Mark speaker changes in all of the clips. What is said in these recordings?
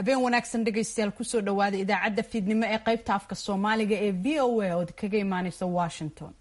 Speaker 1: habeen wanaagsan dhegaystayaal kusoo dhawaada idaacadda fiidnimo ee qaybta afka soomaaliga ee v o a ood kaga imaaneysa washington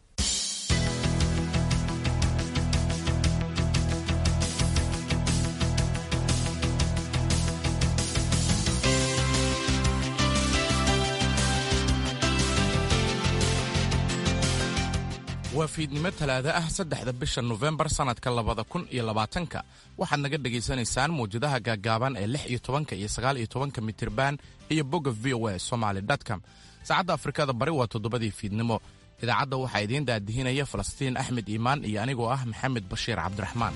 Speaker 2: waa fiidnimo talaada ah saddexda bisha nofembar sannadka labada kun iyo labaatanka waxaad naga dhegaysanaysaan mawjadaha gaaggaaban ee lix iyo tobanka iyo sagaal iyo tobanka mitirban iyo bogga v o a somaly com saacadda afrikada bari waa toddobadii fiidnimo idaacadda waxaa idiin daadihinaya falastiin axmed iimaan iyo anigoo ah maxamed bashiir cabdiraxmaan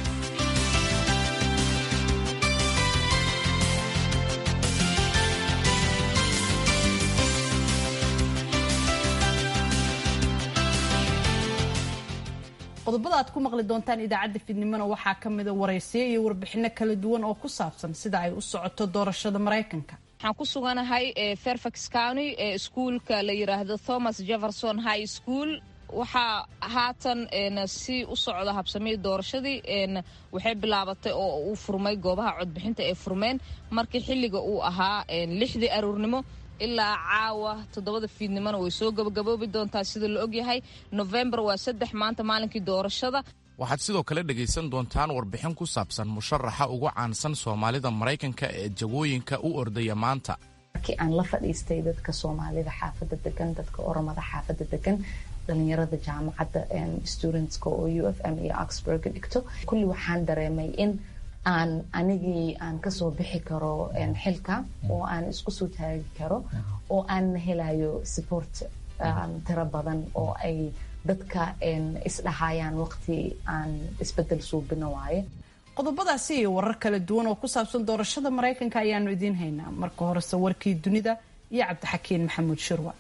Speaker 1: qodobada aad ku maqli doontaan idaacadda fiidnimona waxaa ka mida waraysiyo iyo warbixino kala duwan oo ku saabsan sida ay u socoto doorashada maraykanka
Speaker 3: waxaan ku suganahay fairfax county ee iskuulka la yiraahdo thomas jefferson high school waxaa haatan si u socda habsamihii doorashadii waxay bilaabatay oo uu furmay goobaha codbixinta ee furmeen markii xilliga uu ahaa lixdii aruurnimo ilaa caawa toddobada fiidnimona way soo gabagaboobi doontaa sida la ogyahay nofembar waa saddex maanta maalinkii doorashada
Speaker 2: waxaad sidoo kale dhegaysan doontaan warbixin ku saabsan musharaxa ugu caansan soomaalida maraykanka ee jagooyinka u ordaya maanta
Speaker 4: markii aan la fadhiistay dadka soomaalida xaafadda degan dadka oromada xaafadda degan dhalinyarada jaamacadda studentska oo u f m iyo oxburga dhigto kulli waxaan dareemay in aan anigii aan kasoo bixi karo xilka oo aan isku soo taagi karo oo aan helayo support tiro badan oo ay dadka isdhahayaan waqti aan isbedel suubino waaye
Speaker 1: qodobadaasi iyo warar kala duwan oo ku saabsan doorashada maraykanka ayaanu idiin haynaa marka horese warkii dunida iyo cabdixakiin maxamuud shirwa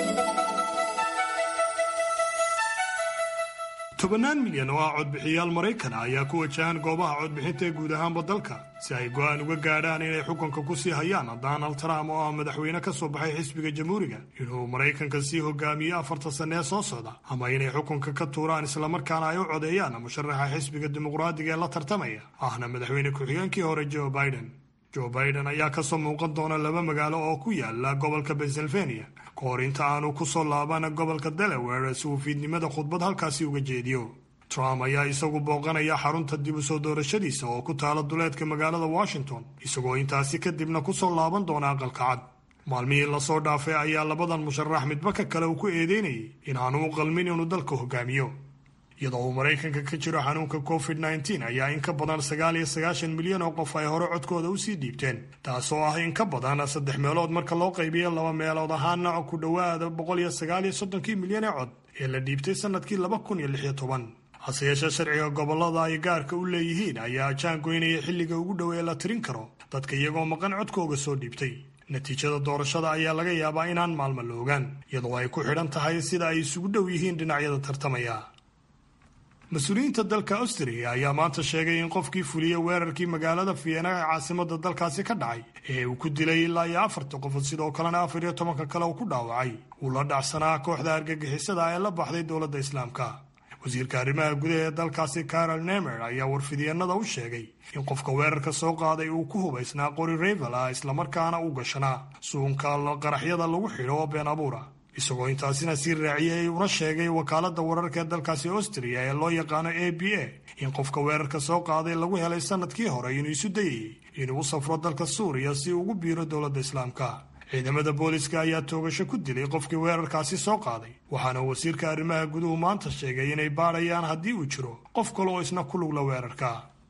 Speaker 5: tobannaan milyan oo ah codbixiyaal maraykan ayaa ku wajahan goobaha codbixinta ee guud ahaanba dalka si ay go'aan uga gaadhaan inay xukunka ku sii hayaan donald trump oo ah madaxweyne ka soo baxay xisbiga jamhuuriga inuu maraykanka sii hogaamiyo afarta sanne ee soo socda ama inay xukunka ka tuuraan islamarkaana ay u codeeyaan musharaxa xisbiga dimuqraadiga ee la tartamaya ahna madaxweyne ku-xigeenkii hore joe biden joe biden ayaa kasoo muuqan doona laba magaalo oo ku yaala gobolka pennsylvania ka hor inta aanu ku soo laaban gobolka delaware si uu fiidnimada khudbad halkaasi uga jeediyo trump ayaa isagu booqanaya xarunta dib u soo doorashadiisa oo ku taala duleedka magaalada washington isagoo intaasi kadibna kusoo laaban doona aqalka cad maalmihii lasoo dhaafay ayaa labadan musharax midba ka kale uu ku eedeynayay inaanu u qalmin inuu dalka hogaamiyo iyadoo uu maraykanka ka jiro xanuunka covid nteen ayaa in ka badan sagaal iyo sagaashan milyan oo qof ay hore codkooda usii dhiibteen taasoo ah in ka badan saddex meelood marka loo qaybiyo laba meelood ahaana ku dhowaada boqol iyo sagaal iyo soddonkii milyan ee cod ee la dhiibtay sanadkii laba kun iyo lix iyo toban hase yeeshee sharciga gobolada ay gaarka u leeyihiin ayaa jaangoynaya xilliga ugu dhow ee la tirin karo dadka iyagoo maqan codkooga soo dhiibtay natiijada doorashada ayaa laga yaabaa inaan maalmo la ogaan iyadoo ay ku xidhan tahay sida ay isugu dhow yihiin dhinacyada tartamaya mas-uuliyiinta dalka austria ayaa maanta sheegay in qofkii fuliyey weerarkii magaalada vienna ee caasimada dalkaasi ka dhacay ee uu ku dilay ilaa iyo afarta qofood sidoo kalena afar iyo tobanka kale uu ku dhaawacay uu la dhacsanaa kooxda argagixisada ee la baxday dowladda islaamka wasiirka arrimaha gudaha ee dalkaasi carol nemer ayaa warfidyeennada u sheegay in qofka weerarka soo qaaday uu ku hubaysnaa qori revel ah islamarkaana u gashanaa suunka qaraxyada lagu xidho oo been abuura isagoo intaasina sii raaciyey una sheegay wakaaladda wararka ee dalkaasi austria ee loo yaqaano a b a in qofka weerarka soo qaaday lagu helay sanadkii hore inuu isu dayayay inuu u safro dalka suuriya si ugu biiro dowladda islaamka ciidamada booliska ayaa toogasho ku dilay qofkii weerarkaasi soo qaaday waxaana wasiirka arrimaha guduhu maanta sheegay inay baadhayaan haddii uu jiro qof kale oo isna ku lugla weerarka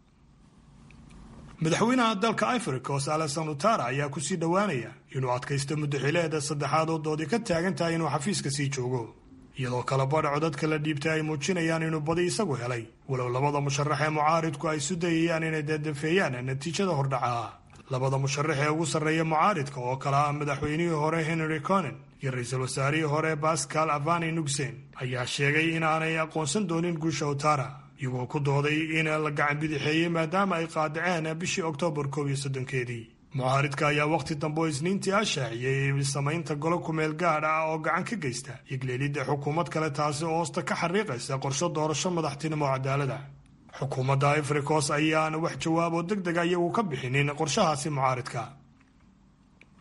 Speaker 5: madaxweynaha dalka ivory coast alexan utara ayaa kusii dhowaanaya inuu adkaysto muddaxileeda saddexaad oo doodi ka taagan tahay inuu xafiiska sii joogo iyadoo kala badhaco dadka la dhiibtay ay muujinayaan inuu badi isagu helay walow labada musharax ee mucaaridku ay isu dayayaan inay deedafeeyaan natiijada hordhaca labada musharax ee ugu sarreeya mucaaridka oo kale ah madaxweynihii hore henry conen iyo ra-iisul wasaarihii hore pascal avani nuxen ayaa sheegay inaanay aqoonsan doonin guusha utara iyagoo ku dooday in la gacan bidixeeyey maadaama ay qaadaceen bishii oktoobar koob iyo soddonkeedii mucaaridka ayaa wakhti dambe oo isniintii ah shaaciyey samaynta golo kumeel gaadh ah oo gacan ka geysta igleelidda xukuumad kale taasi oo hoosta ka xariiqaysa qorsho doorasho madaxtinimo cadaalada xukuumadda ivory coast ayaan wax jawaab oo deg dega iyagu ka bixinin qorshahaasi mucaaridka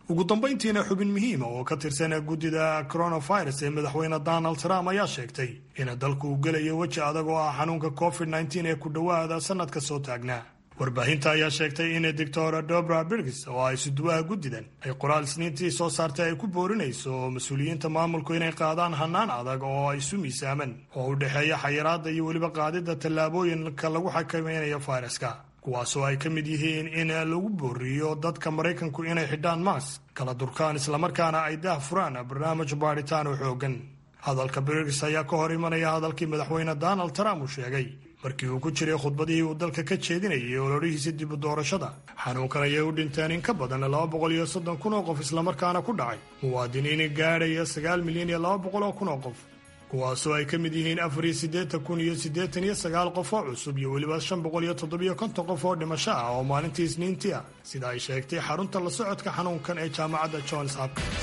Speaker 5: ugu dambayntiina xubin muhiima oo ka tirsan guddida coronavirus ee madaxweyne donald trump ayaa sheegtay in dalku uu gelayo weji adag oo ah xanuunka covid nteen ee ku dhowaada sanadka soo taagnaa warbaahinta ayaa sheegtay in doctor dobra birgis oo ay suduwaha guddidan ay qoraal isniintii soo saartay ay ku boorinayso mas-uuliyiinta maamulku inay qaadaan hanaan adag oo ay isu miisaaman oo u dhexeeya xayiraadda iyo weliba qaadidda tallaabooyinka lagu xakamaynayo fayraska kuwaasoo ay ka mid yihiin in lagu booriyo dadka maraykanku inay xidhaan maas kala durkaan islamarkaana ay daah furaan barnaamij baadhitaan oo xoogan hadalka birgis ayaa ka hor imanaya hadalkii madaxweyne donald trump uu sheegay markii uu ku jiray khudbadihii uu dalka ka jeedinayay ololihiisa dib u doorashada xanuunkan ayay u dhinteen in ka badan laba boqol iyo soddon kun oo qof islamarkaana ku dhacay muwaadiniin gaadhaya sagaal milyan iyo laba boqol oo kun oo qof kuwaasoo ay ka mid yihiin afar iyo siddeetan kun iyo siddeetan iyo sagaal qof oo cusub iyo weliba shan boqol iyo toddobiyo konton qof oo dhimasho ah oo maalintii isniintii ah sida ay sheegtay xarunta la socodka xanuunkan ee jaamacadda johns hopkins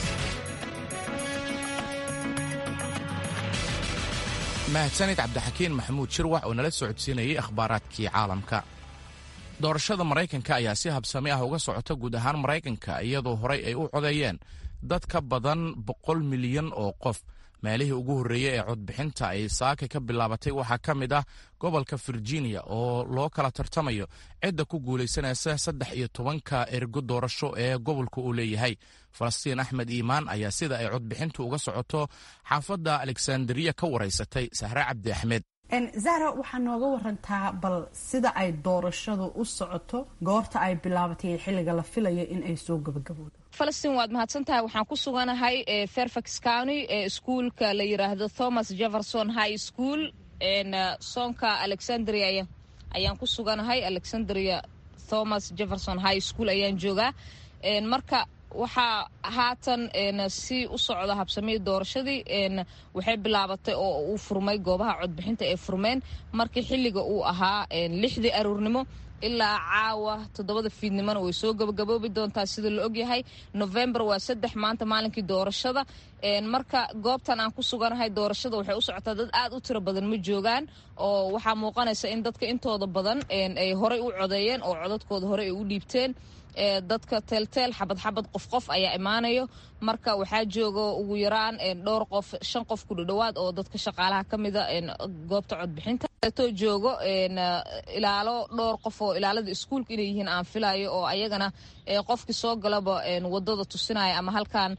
Speaker 2: mahadsanid cabdixakiin maxamuud shirwax oo nala socodsiinayay akhbaaraadkii caalamka doorashada maraykanka ayaa si habsami ah uga socota guud ahaan maraykanka iyadoo horay ay u codeeyeen dad ka badan boqol milyan oo qof meelihii ugu horreeyey ee codbixinta ay saaka ka bilaabatay waxaa ka mid ah gobolka virginia oo loo kala tartamayo cidda ku guulaysanaysa saddex iyo tobanka ergo doorasho ee gobolka uu leeyahay falastiin axmed iimaan ayaa sida ay codbixintu uga socoto xaafadda alexanderiya ka waraysatay sahre cabdi axmed
Speaker 1: zahra waxaa nooga warantaa bal sida ay doorashadu u socoto goorta ay bilaabatay xilliga la filayo in ay soo gabagaboodo
Speaker 3: falastiin waad mahadsan tahay waxaan ku suganahay fairfax county ee iskuulka la yiraahdo thomas jefferson high school soonka alexandria ayaan ku suganahay alexandria thomas jefferson high school ayaan joogaa marka waxaa haatan si u socda habsamihii doorashadii waxay bilaabatay oo uu furmay goobaha codbixinta ee furmeen markii xilliga uu ahaa lixdii aruurnimo ilaa caawa toddobada fiidnimona way soo gabagaboobi doontaa sida la ogyahay november waa saddex maanta maalinkii doorashada marka goobtan aan ku suganahay doorashada waxay u socotaa dad aad u tiro badan ma joogaan oo waxaa muuqanaysa in dadka intooda badan ay horey u codeeyeen oo codadkooda horey ay u dhiibteen dadka teelteel xabad xabad qof qof ayaa imaanayo marka waxaa jooga ugu yaraan dhowr qof shan qof ku dhadhowaad oo dadka shaqaalaha ka mida goobta codbixinta to joogo ilaalo dhowr qof oo ilaalada iskuulka inay yihiin aan filayo oo ayagana qofkii soo galaba wadada tusinaya ama halkan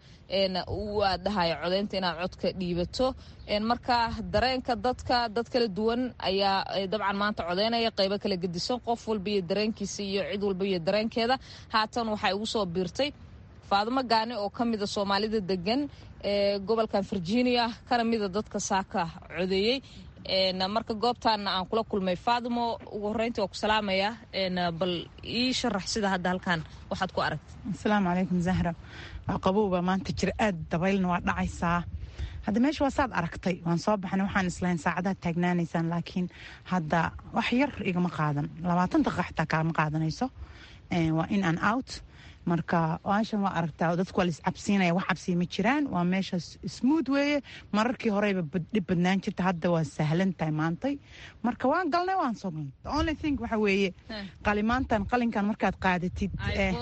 Speaker 3: u aadhahayo codeynta inaad codka dhiibato marka dareenka dadka dad kala duwan ayaa dabcan maanta codeynaya qaybo kala gedisan qof walba iyo dareenkiisa iyo cid walba iyo dareenkeeda haatan waxay ugu soo biirtay faadimo gaani oo ka mida soomaalida degan ee gobolkan virginia kana mida dadka saaka codeeyey marka goobtaana aan kula kulmay faadimo ugu horreyntii waa ku salaamaya bal ii sharax sida hadda halkan waxaad ku aragtay
Speaker 6: asalaamu calaykum zahra waa qabowba maanta jira aad dabaylna waa dhacaysaa hadda meesha waa saad aragtay waan soo baxnay waxaan islahayn saacadaad taagnaanaysaan laakiin hadda wax yar igama qaadan labaatan daqiiqa xataa kaama qaadanayso waa in an out marka aashan waa aragtaa dadku waa laiscabsiinaya wax cabsiya ma jiraan waa meesha smuud weeye mararkii horeyba dhib badnaan jirta hadda waa sahlan tahay maantay marka waan galnay waan soo galnay only thing waxa weeye qalimaantan qalinkan markaad qaadatid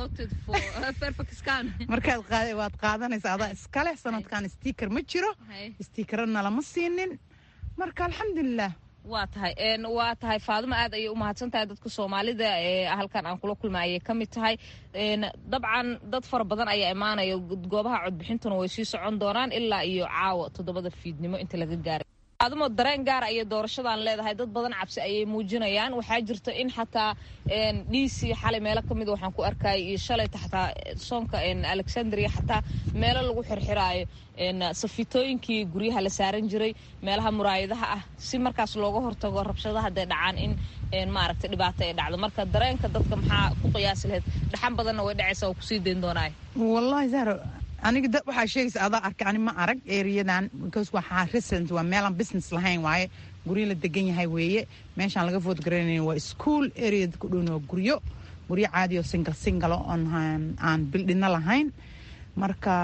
Speaker 6: markaad waad qaadanaysa adaa iskale sanadkan sticker ma jiro stickerana lama siinin marka alxamdulilah
Speaker 3: waa tahay waa tahay faadimo aad ayay u mahadsan tahay dadka soomaalida ee halkan aan kula kulma ayay ka mid tahay dabcan dad fara badan ayaa imaanaya goobaha codbixintuna way sii socon doonaan ilaa iyo caawa toddobada fiidnimo inta laga gaaray faadimo dareen gaara ayay doorashadan leedahay dad badan cabsi ayay muujinayaan waxaa jirta in xataa dhiisii xalay meelo ka mida waxaan ku arkayay iyo shalayta xataa soonka alexandria xataa meelo lagu xirxiraayo safitooyinkii guryaha la saaran jiray meelaha muraayadaha ah si markaas looga hortago rabshadaha hadday dhacaan in maaragtay dhibaato ay dhacdo marka dareenka dadka maxaa ku qiyaasi lahayd dhaxan badanna way dhacaysa oo kusii dayn doonaay
Speaker 6: wallahi zahro aniga waxaa sheegaysa adaa arkay ani ma arag eriyadan because waxaa resident waa meelaan business lahayn waaye guryo la degan yahay weeye meeshaan laga vote garanayn waa school area ku dhowna waa guryo guryo caadi oo single single on aan bildhino lahayn marka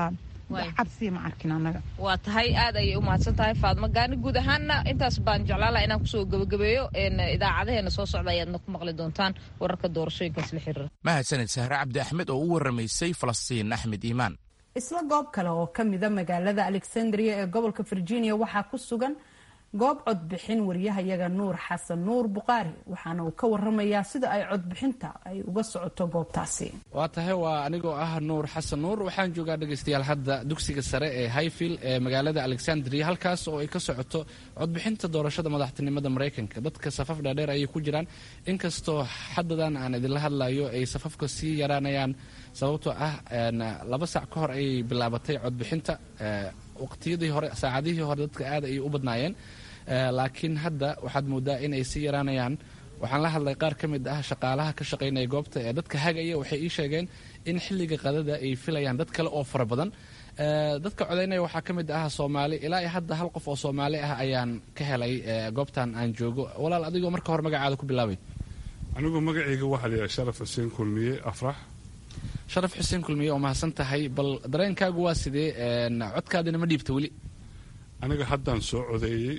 Speaker 6: cabsiya ma arkin annaga
Speaker 3: waa tahay aad ayay u mahadsan tahay faadmo gaani guud ahaanna intaas baan jeclaan laha inaan kusoo gebagabeeyo idaacadaheena soo socda ayaadna ku maqli doontaan wararka doorashooyinkaas la xiriira
Speaker 2: mahadsanid sahre cabdi axmed oo u waramaysay falastiin axmed iimaan
Speaker 1: isla goob kale oo ka mida magaalada alexandria ee gobolka virginia waxaa ku sugan goob codbixin waryahayaga nuur xasan nuur buqaari waxaana uu ka waramayaa sida ay codbixinta ay uga socoto goobtaasi
Speaker 7: waa tahay waa anigoo ah nuur xasan nuur waxaan joogaa dhegaystayaal hadda dugsiga sare ee highfield ee magaalada alexandria halkaas oo ay ka socoto codbixinta doorashada madaxtinimada maraykanka dadka safaf dhaadheer ayay ku jiraan inkastoo xadadan aan idinla hadlayo ay safafka sii yaraanayaan sababtoo ah laba saac ka hor ayay bilaabatay codbixinta waqtiyadii hore saacadihii hore dadka aad ayay u badnaayeen laakiin hadda waxaad moodaa in ay sii yaraanayaan waxaan la hadlay qaar ka mid ah shaqaalaha ka shaqaynaya goobta ee dadka hagaya waxay ii sheegeen in xilliga qadada ay filayaan dad kale oo fara badan dadka codaynaya waxaa ka mid ah soomaali ilaa iyo hadda hal qof oo soomaali ah ayaan ka helay goobtan aan joogo walaal adigoo marka hore magacaada ku bilaabay
Speaker 8: anigu magacayga waxaa la yidhaha sharaf xuseen kulmiye afrax
Speaker 7: sharaf xuseen kulmiye oo mahadsan tahay bal dareenkaagu waa sidee codkaadina ma dhiibta weli
Speaker 8: aniga haddaan soo codeeyey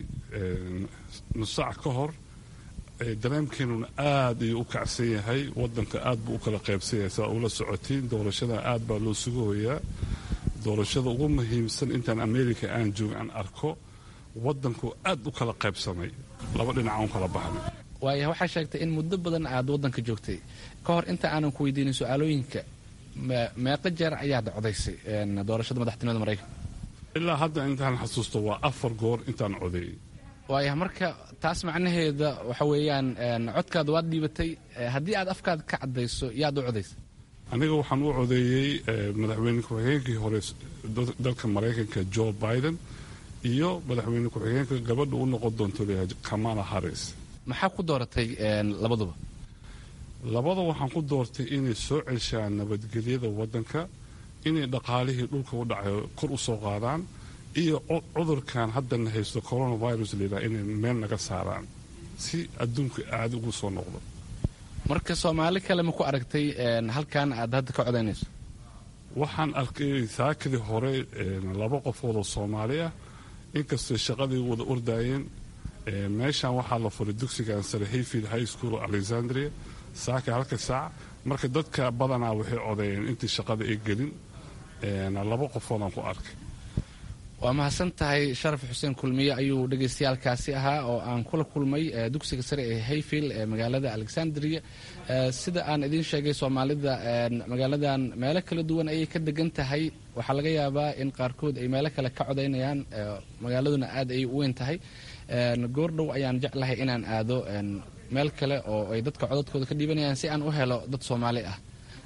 Speaker 8: nus saac ka hor dareenkeenuna aad ayuu u kacsan yahay wadanka aad buu u kala qaybsan yahay saa ula socotiin doorashada aad baa loo sugahoyaa doorashada ugu muhiimsan intaan america aan jooga aan arko wadanku aad u kala qaybsamay laba dhinac aan kala baxnay
Speaker 7: waaya waxaa sheegtay in muddo badan aad wadanka joogtay ka hor inta aanan ku weydiinin su-aalooyinka meeqa jeer ayaad codaysay doorashada madaxtinimada maraykanka
Speaker 8: ilaa hadda intaan xasuusto waa afar goor intaan codeeyey
Speaker 7: waaya marka taas macnaheeda waxa weeyaan codkaada waad dhiibatay haddii aad afkaada ka caddayso yaad u codaysay
Speaker 8: aniga waxaan u codeeyey madaxweyne ku-xigeenkii hore dalka maraykanka joe biden iyo madaxweyne ku-xigeenka gabadha u noqon doonto leeyahay kamala harris
Speaker 7: maxaa ku dooratay labaduba
Speaker 8: labada waxaan ku doortay inay soo ceshaan nabadgelyada wadanka inay dhaqaalihii dhulka u dhacayo kor u soo qaadaan iyo cudurkan haddana haysto coronavirus layidhaha inay meel naga saaraan si adduunka aada ugu soo noqdo
Speaker 7: marka soomaali kale ma ku aragtay halkan aad hadda ka codaynayso
Speaker 8: waxaan arkay saakadii hore laba qofood oo soomaali ah inkastoo shaqadii wada ordaayeen meeshan waxaa la furay dugsigan sare hayfield high school alexandria saaka halka saac marka dadka badanaa waxay codeeyeen intii shaqada ay gelin laba qofoodaan ku arkay
Speaker 7: waa mahadsan tahay sharaf xuseen kulmiye ayuu dhegaystayaalkaasi ahaa oo aan kula kulmay dugsiga sare ee hayfield ee magaalada alexandria sida aan idiin sheegay soomaalida magaaladan meelo kala duwan ayay ka degan tahay waxaa laga yaabaa in qaarkood ay meelo kale ka codaynayaan magaaladuna aad ayay u weyn tahay goordhow ayaan jeclahay inaan aado meel kale oo ay dadka codadkooda ka dhiibanayaan si aan u helo dad soomaali ah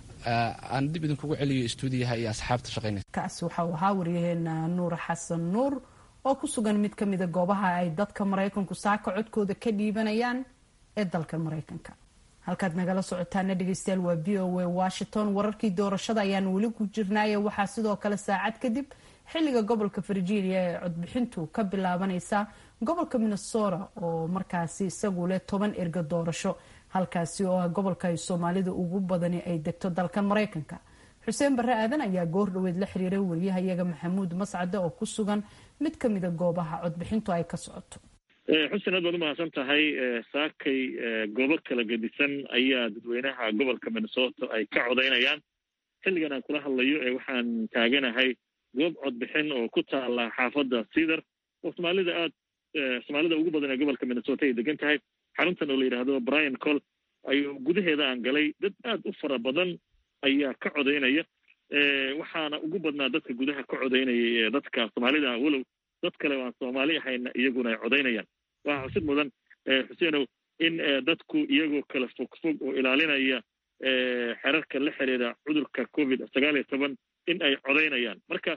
Speaker 7: aan dib idinkugu celiyo stuudiyaha iyo asxaabta shaqaynaysa
Speaker 1: kaasi waxa uu ahaa waryaheena nuur xasan nuur oo ku sugan mid ka mida goobaha ay dadka maraykanku saaka codkooda ka dhiibanayaan ee dalka maraykanka halkaad nagala socotaana dhegeystayaal waa v o a washington wararkii doorashada ayaan weli ku jirnaaye waxaa sidoo kale saacad kadib xilliga gobolka virginia ee codbixintu ka bilaabanaysa gobolka minnesota oo markaasi isagu leh toban erga doorasho halkaasi oo ah gobolka ay soomaalida ugu badani ay degto dalkan maraykanka xuseen barre aadan ayaa goor dhaweed la xiriiray wariyahayaga maxamuud mascade oo ku sugan mid ka mida goobaha codbixintu ay ka socoto
Speaker 9: xuseen aad baad umahadsan tahay saakay goobo kala gedisan ayaa dadweynaha gobolka minnesota ay ka codaynayaan xilligan aan kula hadlayo ee waxaan taaganahay goob codbixin oo ku taala xaafadda cedar oo soomaalida aad soomaalida ugu badan ee gobolka minnesota ay degan tahay xaruntan oo la yidhaahdo brian col ayuu gudaheeda aan galay dad aad u fara badan ayaa ka codaynaya waxaana ugu badnaa dadka gudaha ka codaynaya dadka soomaalida walow dad kale oo aan soomaali ahayna iyaguna ay codaynayaan waxaa xusid mudan xuseenow in dadku iyagoo kala fog fog oo ilaalinaya xerarka la xiriira cudurka covid sagaal iyo toban in ay codaynayaan marka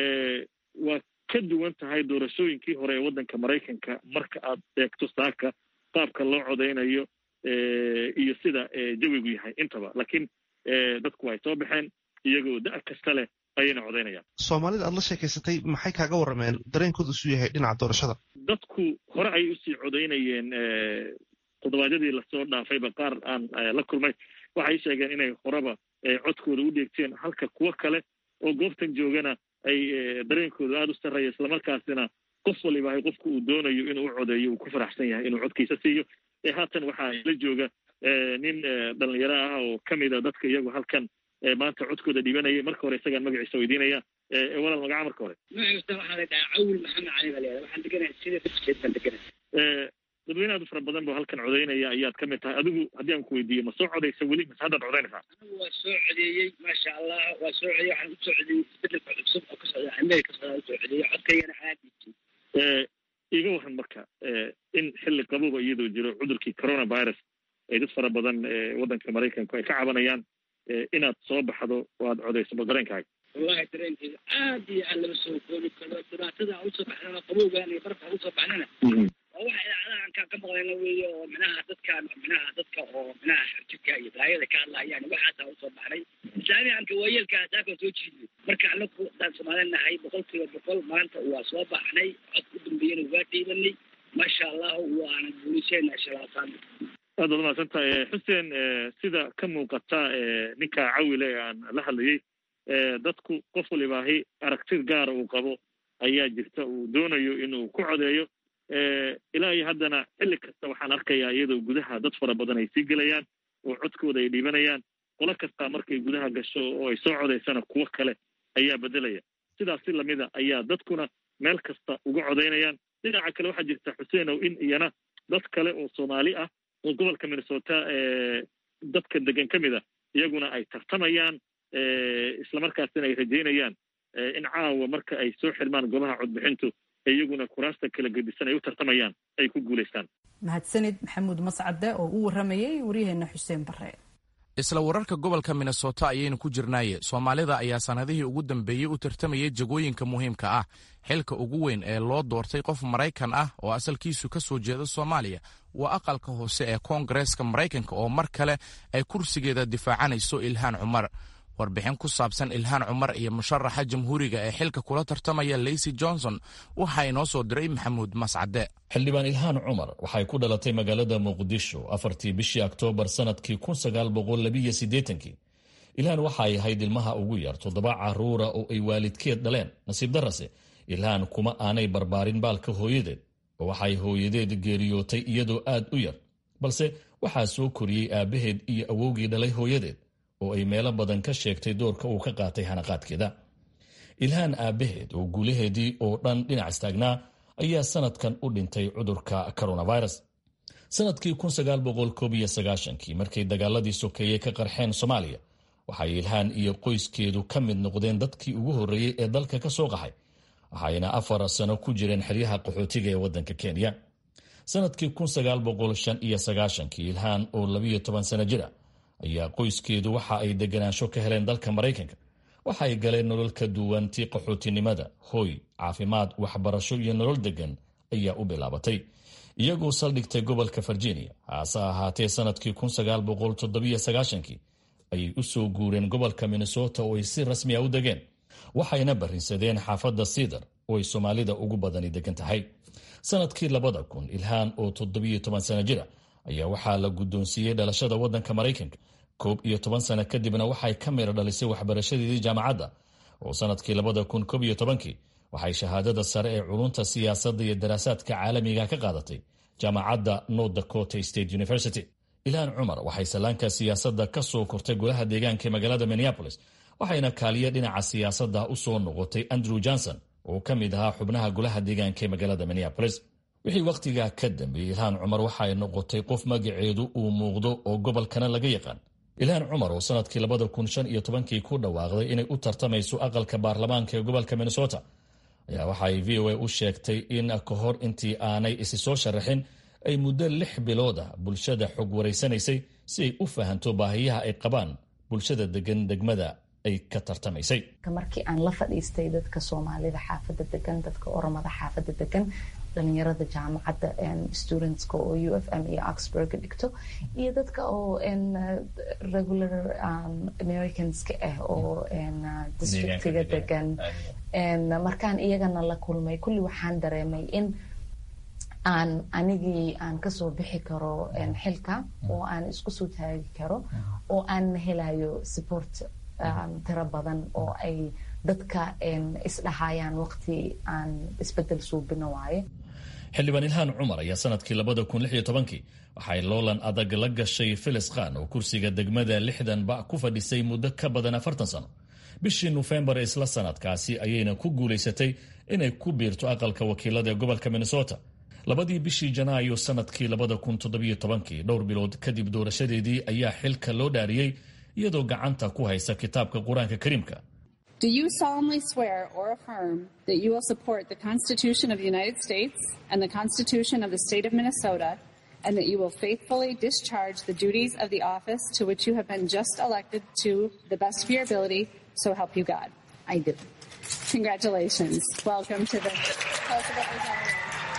Speaker 9: waa ka duwan tahay doorashooyinkii hore ee waddanka maraykanka marka aad eegto saaka qaabka loo codaynayo iyo sida jawigu yahay intaba laakiin dadku ay soo baxeen iyagoo da' kasta leh ayayna codaynayaan
Speaker 10: soomaalida aad la sheekaysatay maxay kaaga warrameen dareenkooda isu yahay dhinaca doorashada
Speaker 9: dadku hore ayay usii codaynayeen toddobaadyadii lasoo dhaafayba qaar aan la kulmay waxay sheegeen inay horeba codkooda u dheegteen halka kuwo kale oo goobtan joogana ay dareenkooda aada u sarreeya islamarkaasina qof waliba qofka uu doonayo inuu u codeeyo uu ku faraxsan yahay inuu codkiisa siiyo haatan waxaa la jooga nin dhalinyaro ah oo kamida dadka iyagu halkan maanta codkooda dhibanaya marka hore isagaan magaciisa weydiinaya walaal magaca marka hore
Speaker 11: magaciisa waxaa la dhahaa cawil maxamed cali baa layihahda waxaan deganahay sida dafkeed baan deganahay
Speaker 9: dadweyne aad u fara badan boo halkan codeynaya ayaad ka mid tahay adigu haddii aan ku weydiiyo ma soo codaysa weli mase haddaad codeynaysaa
Speaker 11: anigu waa soo codeeyey maasha allah waa soo codeeyey waxaan usoo codeeyey isbedelka cusub oo ka socda amerika socda usoo codeeyey codkaygana aad
Speaker 9: iibtay iga waran marka in xilli qaboba iyadoo jiro cudurkii coronavirus ay dad fara badan waddanka maraykanku ay ka cabanayaan inaad soo baxdo oo aad codayso bal dareenkaaga
Speaker 11: wallahi dareenkeyga aad iyo aad lama soo koobi karo dhibaatada aan usoo baxnana qabowgaan iyo barafka aan usoo baxnana waa waxa idaacadahan kaa ka maqlayna weeye oo minaha dadkaan minaha dadka oo minaha xarjidka iyo balaayada ka hadlayaan waxaasaan usoo baxnay islaamiyanka waayeelka saakaan soo jiidnay marka anaku daan soomaali nahay boqol kiiba boqol maanta waa soo baxnay cod u dambeeyana waa dhiibanay maasha allahu waana guuliseenaa shalaataan
Speaker 9: aad baad umahadsan tahay xuseen sida ka muuqata ninka cawile ee aan la hadlayey dadku qof walibaahi aragtid gaara uu qabo ayaa jirta uu doonayo inuu ku codeeyo ilaa iyo haddana xilli kasta waxaan arkayaa iyadoo gudaha dad fara badan ay sii gelayaan oo codkooda ay dhiibanayaan qolo kasta markay gudaha gasho oo ay soo codaysana kuwo kale ayaa bedelaya sidaas si lamida ayaa dadkuna meel kasta uga codaynayaan dhinaca kale waxaa jirta xuseenow in iyana dad kale oo soomaali ah oo gobolka minnesota dadka degan ka mid a iyaguna ay tartamayaan islamarkaasina ay rajaynayaan in caawa marka ay soo xirmaan goobaha codbixintu iyaguna kuraasta kala gedisan ay u tartamayaan ay ku guulaystaan
Speaker 1: mahadsanid maxamuud mascade oo u waramayay waryaheena xuseen bare
Speaker 2: isla wararka gobolka minnesota ayaynu ku jirnaaye soomaalida ayaa sannadihii ugu dambeeyey u tartamayay jagooyinka muhiimka ah xilka ugu weyn ee loo doortay qof maraykan ah oo asalkiisu ka soo jeeda soomaaliya waa aqalka hoose ee koongareeska maraykanka oo mar kale ay kursigeeda difaacanayso ilhaan cumar warbixin ku saabsan ilhaan cumar iyo musharaxa jamhuuriga ee xilka kula tartamaya leysi johnson waxaa inoo soo diray maxamuud mascade
Speaker 12: xildhibaan ilhaan cumar waxay ku dhalatay magaalada muqdisho afartii bishii oktoobar sannadkii kii ilhaan waxay ahayd ilmaha ugu yar toddoba caruura oo ay waalidkeed dhaleen nasiib darase ilhaan kuma aanay barbaarin baalka hooyadeed oo waxay hooyadeed geeriyootay iyadoo aad u yar balse waxaa soo koriyey aabbaheed iyo awowgii dhalay hooyadeed oo ay meelo badan ka sheegtay doorka uu ka qaatay hanaqaadkeeda ilhaan aabbaheed oo guulaheedii oo dhan dhinac istaagnaa ayaa sanadkan u dhintay cudurka coronavirus sanadkii kii markay dagaaladii sokeeye ka qarxeen soomaaliya waxay ilhaan iyo qoyskeedu ka mid noqdeen dadkii ugu horreeyey ee dalka ka soo qaxay waxayna afar sano ku jireen xeryaha qaxootiga ee waddanka kenya sanadkii kii ilhaan oo labiyo toban sano jira ayaa qoyskeedu waxa ay deganaansho ka heleen dalka maraykanka waxa ay galeen nolol ka duwan tii qaxootinimada hooy caafimaad waxbarasho iyo nolol degan ayaa u bilaabatay iyagoo saldhigtay gobolka virginia haase ahaatee sanadkii kii ayay u soo guureen gobolka minnesota oo ay si rasmiya u degeen waxayna barrinsadeen xaafadda siidar oo ay soomaalida ugu badani degan tahay sanadkii labada kun ilhaan oo toddobiyo toban sano jira ayaa waxaa la guddoonsiiyey dhalashada waddanka maraykanka koob iyo toban sano kadibna waxay ka mira dhalisay waxbarashadeedii jaamacadda oo sanadkii labada kun koob iyo tobankii waxay shahaadada sare ee culunta siyaasadda iyo daraasaadka caalamiga ka qaadatay jaamacadda north dakota state university ilhaan cumar waxay sallaanka siyaasadda ka soo kortay golaha deegaanka ee magaalada minneapolis waxayna kaaliye dhinaca siyaasadda u soo noqotay andrew johnson oo ka mid ahaa xubnaha golaha deegaanka ee magaalada minneapolis wixii wakhtigaa ka dambeeyey ilhaan cumar waxay noqotay qof magaceedu uu muuqdo oo gobolkana laga yaqaan ilhaan cumar oo sanadkii labada kun shan iyo tobankii ku dhawaaqday inay u tartamayso aqalka baarlamaanka ee gobolka minnesota ayaa waxa ay v o a u sheegtay in ka hor intii aanay isi soo sharaxin ay muddo lix bilood ah bulshada xog waraysanaysay si ay u fahanto baahiyaha ay qabaan bulshada degan degmada ay ka tartamaysay
Speaker 4: markii aan la fadhiistay dadka soomaalida xaafada degan dadka oromada xaafada degan dhalinyarada jaamacadda studentska oo u f m iyo oxburg dhigto iyo dadka oo regular americanska ah oo districtiga degan markaan iyagana la kulmay kulli waxaan dareemay in aan anigii aan kasoo bixi karo xilka oo aan isku soo taagi karo oo aan helayo support tiro badan oo ay dadka isdhahayaan waqti aan isbedel suubino waaye
Speaker 12: xildhibaan ilhaan cumar ayaa sanadkii labada kun lix iyo tobankii waxay loolan adag la gashay filis khan oo kursiga degmada lixdan ba ku fadhisay muddo ka badan afartan sano bishii nofembar isla sanadkaasi ayayna ku guulaysatay inay ku biirto aqalka wakiilada ee gobolka minnesota labadii bishii janaayo sanadkii labada kun toddobiyo tobankii dhowr bilood kadib doorashadeedii ayaa xilka loo dhaariyey iyadoo gacanta ku haysa kitaabka qur-aanka kariimka
Speaker 13: Do you solemnly swear or affirm that you will support the Constitution of the United States and the Constitution of the State of Minnesota, and that you will faithfully discharge the duties of the office to which you have been just elected to the best of your ability, so help you God?
Speaker 4: I do.
Speaker 13: Congratulations. Welcome to the House of Representatives.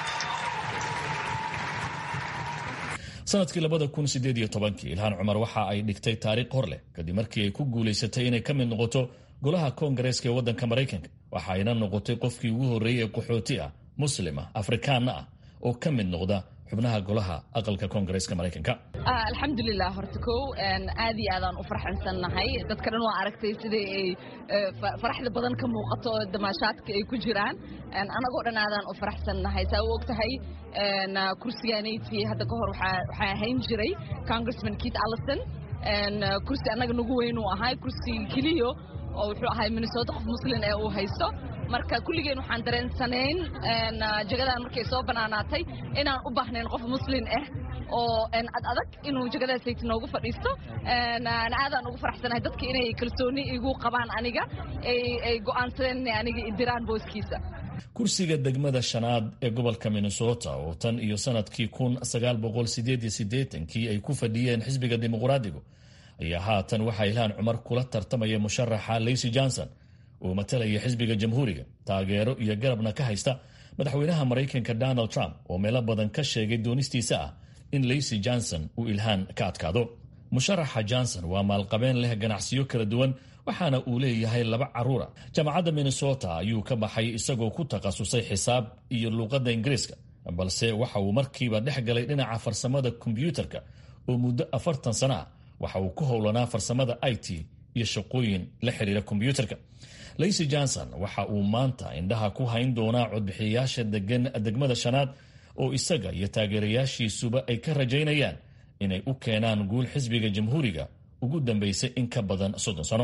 Speaker 12: sanadkii labada kun sideed iyo tobankii ilhaan cumar waxa ay dhigtay taariikh hor leh kadib markii ay ku guulaysatay inay ka mid noqoto golaha koongareeska ee waddanka maraykanka waxa ayna noqotay qofkii ugu horreeyey ee qaxooti ah muslima afrikaanna ah oo ka mid noqda xubnaha golaha aqalka koongareeska maraykanka
Speaker 3: alxamdulilah horta kow aad iyo aadaan u farxansannahay dadka dhan waa aragtay sidai ay faraxda badan ka muuqato oo damaashaadka ay ku jiraan anagoo dhan aadaan u faraxsannahay saa u og tahay kursigaanayti hadda ka hor waxaa ahayn jiray congressman keith allison kursi annaga nagu weyn uu ahay kursi keliyo oo wuxuu ahay minnesota qof muslin ee uu haysto marka kulligeen waxaan dareensanayn jagadan markay soo banaanaatay inaan u baahnayn qof muslin ah oo ad adag inuu jagadaasayt noogu fadhiisto aadaan ugu faraxsanahay dadka inay kalsooni igu qabaan aniga ay go'aansadeen inay aniga idiraan booskiisa
Speaker 12: kursiga degmada shanaad ee gobolka minnesota oo tan iyo sanadkii kun sagaal boqol sideed iyo siddeetankii ay ku fadhiyeen xisbiga dimuqraadigu ayaa haatan waxaa ilhaan cumar kula tartamaya musharaxa lacy johnson oo matalaya xisbiga jamhuuriga taageero iyo garabna ka haysta madaxweynaha maraykanka donald trump oo meelo badan ka sheegay doonistiisa ah in lacy johnson uu ilhaan ka adkaado musharaxa johnson waa maalqabeen leh ganacsiyo kala duwan waxaana uu leeyahay laba caruura jaamacadda minnesota ayuu ka baxay isagoo ku takhasusay xisaab iyo luuqadda ingiriiska balse waxa uu markiiba dhex galay dhinaca farsamada kombyuutarka oo muddo afartan sana ah waxa uu ku howlanaa farsamada i t iyo shaqooyin la xiriira kombyuutarka lacy johnson waxa uu maanta indhaha ku hayn doonaa codbixiyayaasha degan degmada shanaad oo isaga iyo taageerayaashiisuba ay ka rajaynayaan inay u keenaan guul xisbiga jamhuuriga ugu dambaysay in ka badan soddon sano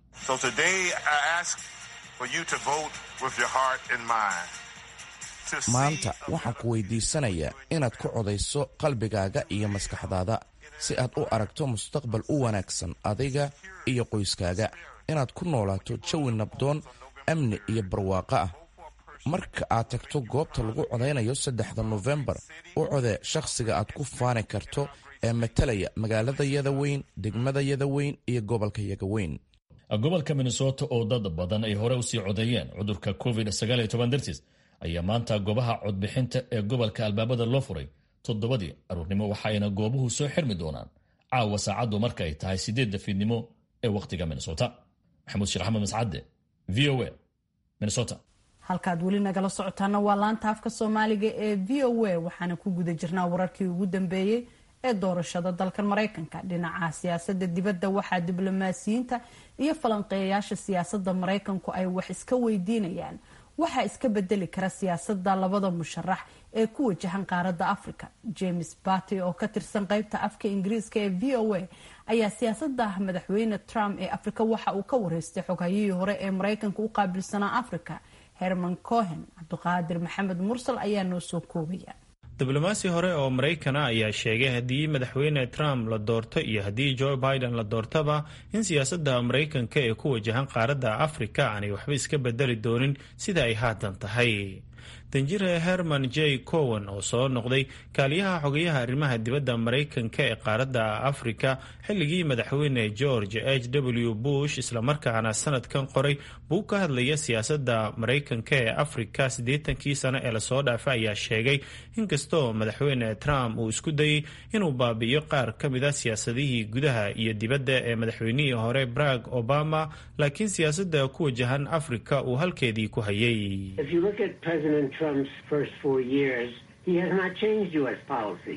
Speaker 2: maanta waxaan ku weydiisanayaa inaad ku codayso qalbigaaga iyo maskaxdaada si aad u aragto mustaqbal u wanaagsan adiga iyo qoyskaaga inaad ku noolaato jawi nabdoon amni iyo barwaaqo ah marka aad tagto goobta lagu codaynayo saddexda nofembar u codee shakhsiga aad ku faani karto ee matalaya magaaladayada weyn degmadayada weyn iyo gobolkayaga weyn
Speaker 12: gobolka minnesota oo dad badan ay hore usii codeeyeen cudurka covid dartiis ayaa maanta goobaha codbixinta ee gobolka albaabada loo furay toddobadii aruurnimo waxaayna goobuhu soo xirmi doonaan caawa saacaddu marka ay tahay sideedda fiidnimo ee wakhtiga minnesota maxamuud sheekh axmed mascadde v o a minnesota
Speaker 1: halkaad weli nagala socotaana waa laanta afka soomaaliga ee v o a waxaana ku guda jirnaa wararkii ugu dambeeyey ee doorashada dalkan maraykanka dhinaca siyaasada dibadda waxaa diblomaasiyiinta iyo falanqeeyayaasha siyaasada maraykanku ay wax iska weydiinayaan waxaa iska bedeli kara siyaasada labada musharax ee ku wajahan qaaradda africa james baty oo ka tirsan qeybta afka ingiriiska ee v o a ayaa siyaasada madaxweyne trump ee africa waxa uu ka wareystay xoghayihii hore ee maraykanka u qaabilsanaa africa herman cohen cabdiqaadir maxamed mursal ayaa noo soo koobaya
Speaker 14: diblomaasi hore oo maraykana ayaa sheegay haddii madaxweyne trump la doorto iyo haddii joe biden la doortaba in siyaasadda maraykanka ee ku wajahan qaaradda afrika aanay waxba iska bedeli doonin sida ay haatan tahay danjire herman j cowen oo soo noqday kaaliyaha xogayaha arrimaha dibadda maraykanka ee qaaradda afrika xilligii madaxweyne george h w bush islamarkaana sanadkan qoray buu ka hadlaya siyaasadda maraykanka ee afrika siddeetankii sano ee lasoo dhaafay ayaa sheegay inkastoo madaxweyne trump uu isku dayey inuu baabi'iyo qaar ka mid a siyaasadihii gudaha iyo dibadda ee madaxweynihii hore barag obama laakiin siyaasadda ku wajahan afrika uu halkeedii ku hayay
Speaker 15: Trump's first four years, he has not changed U.S. policy.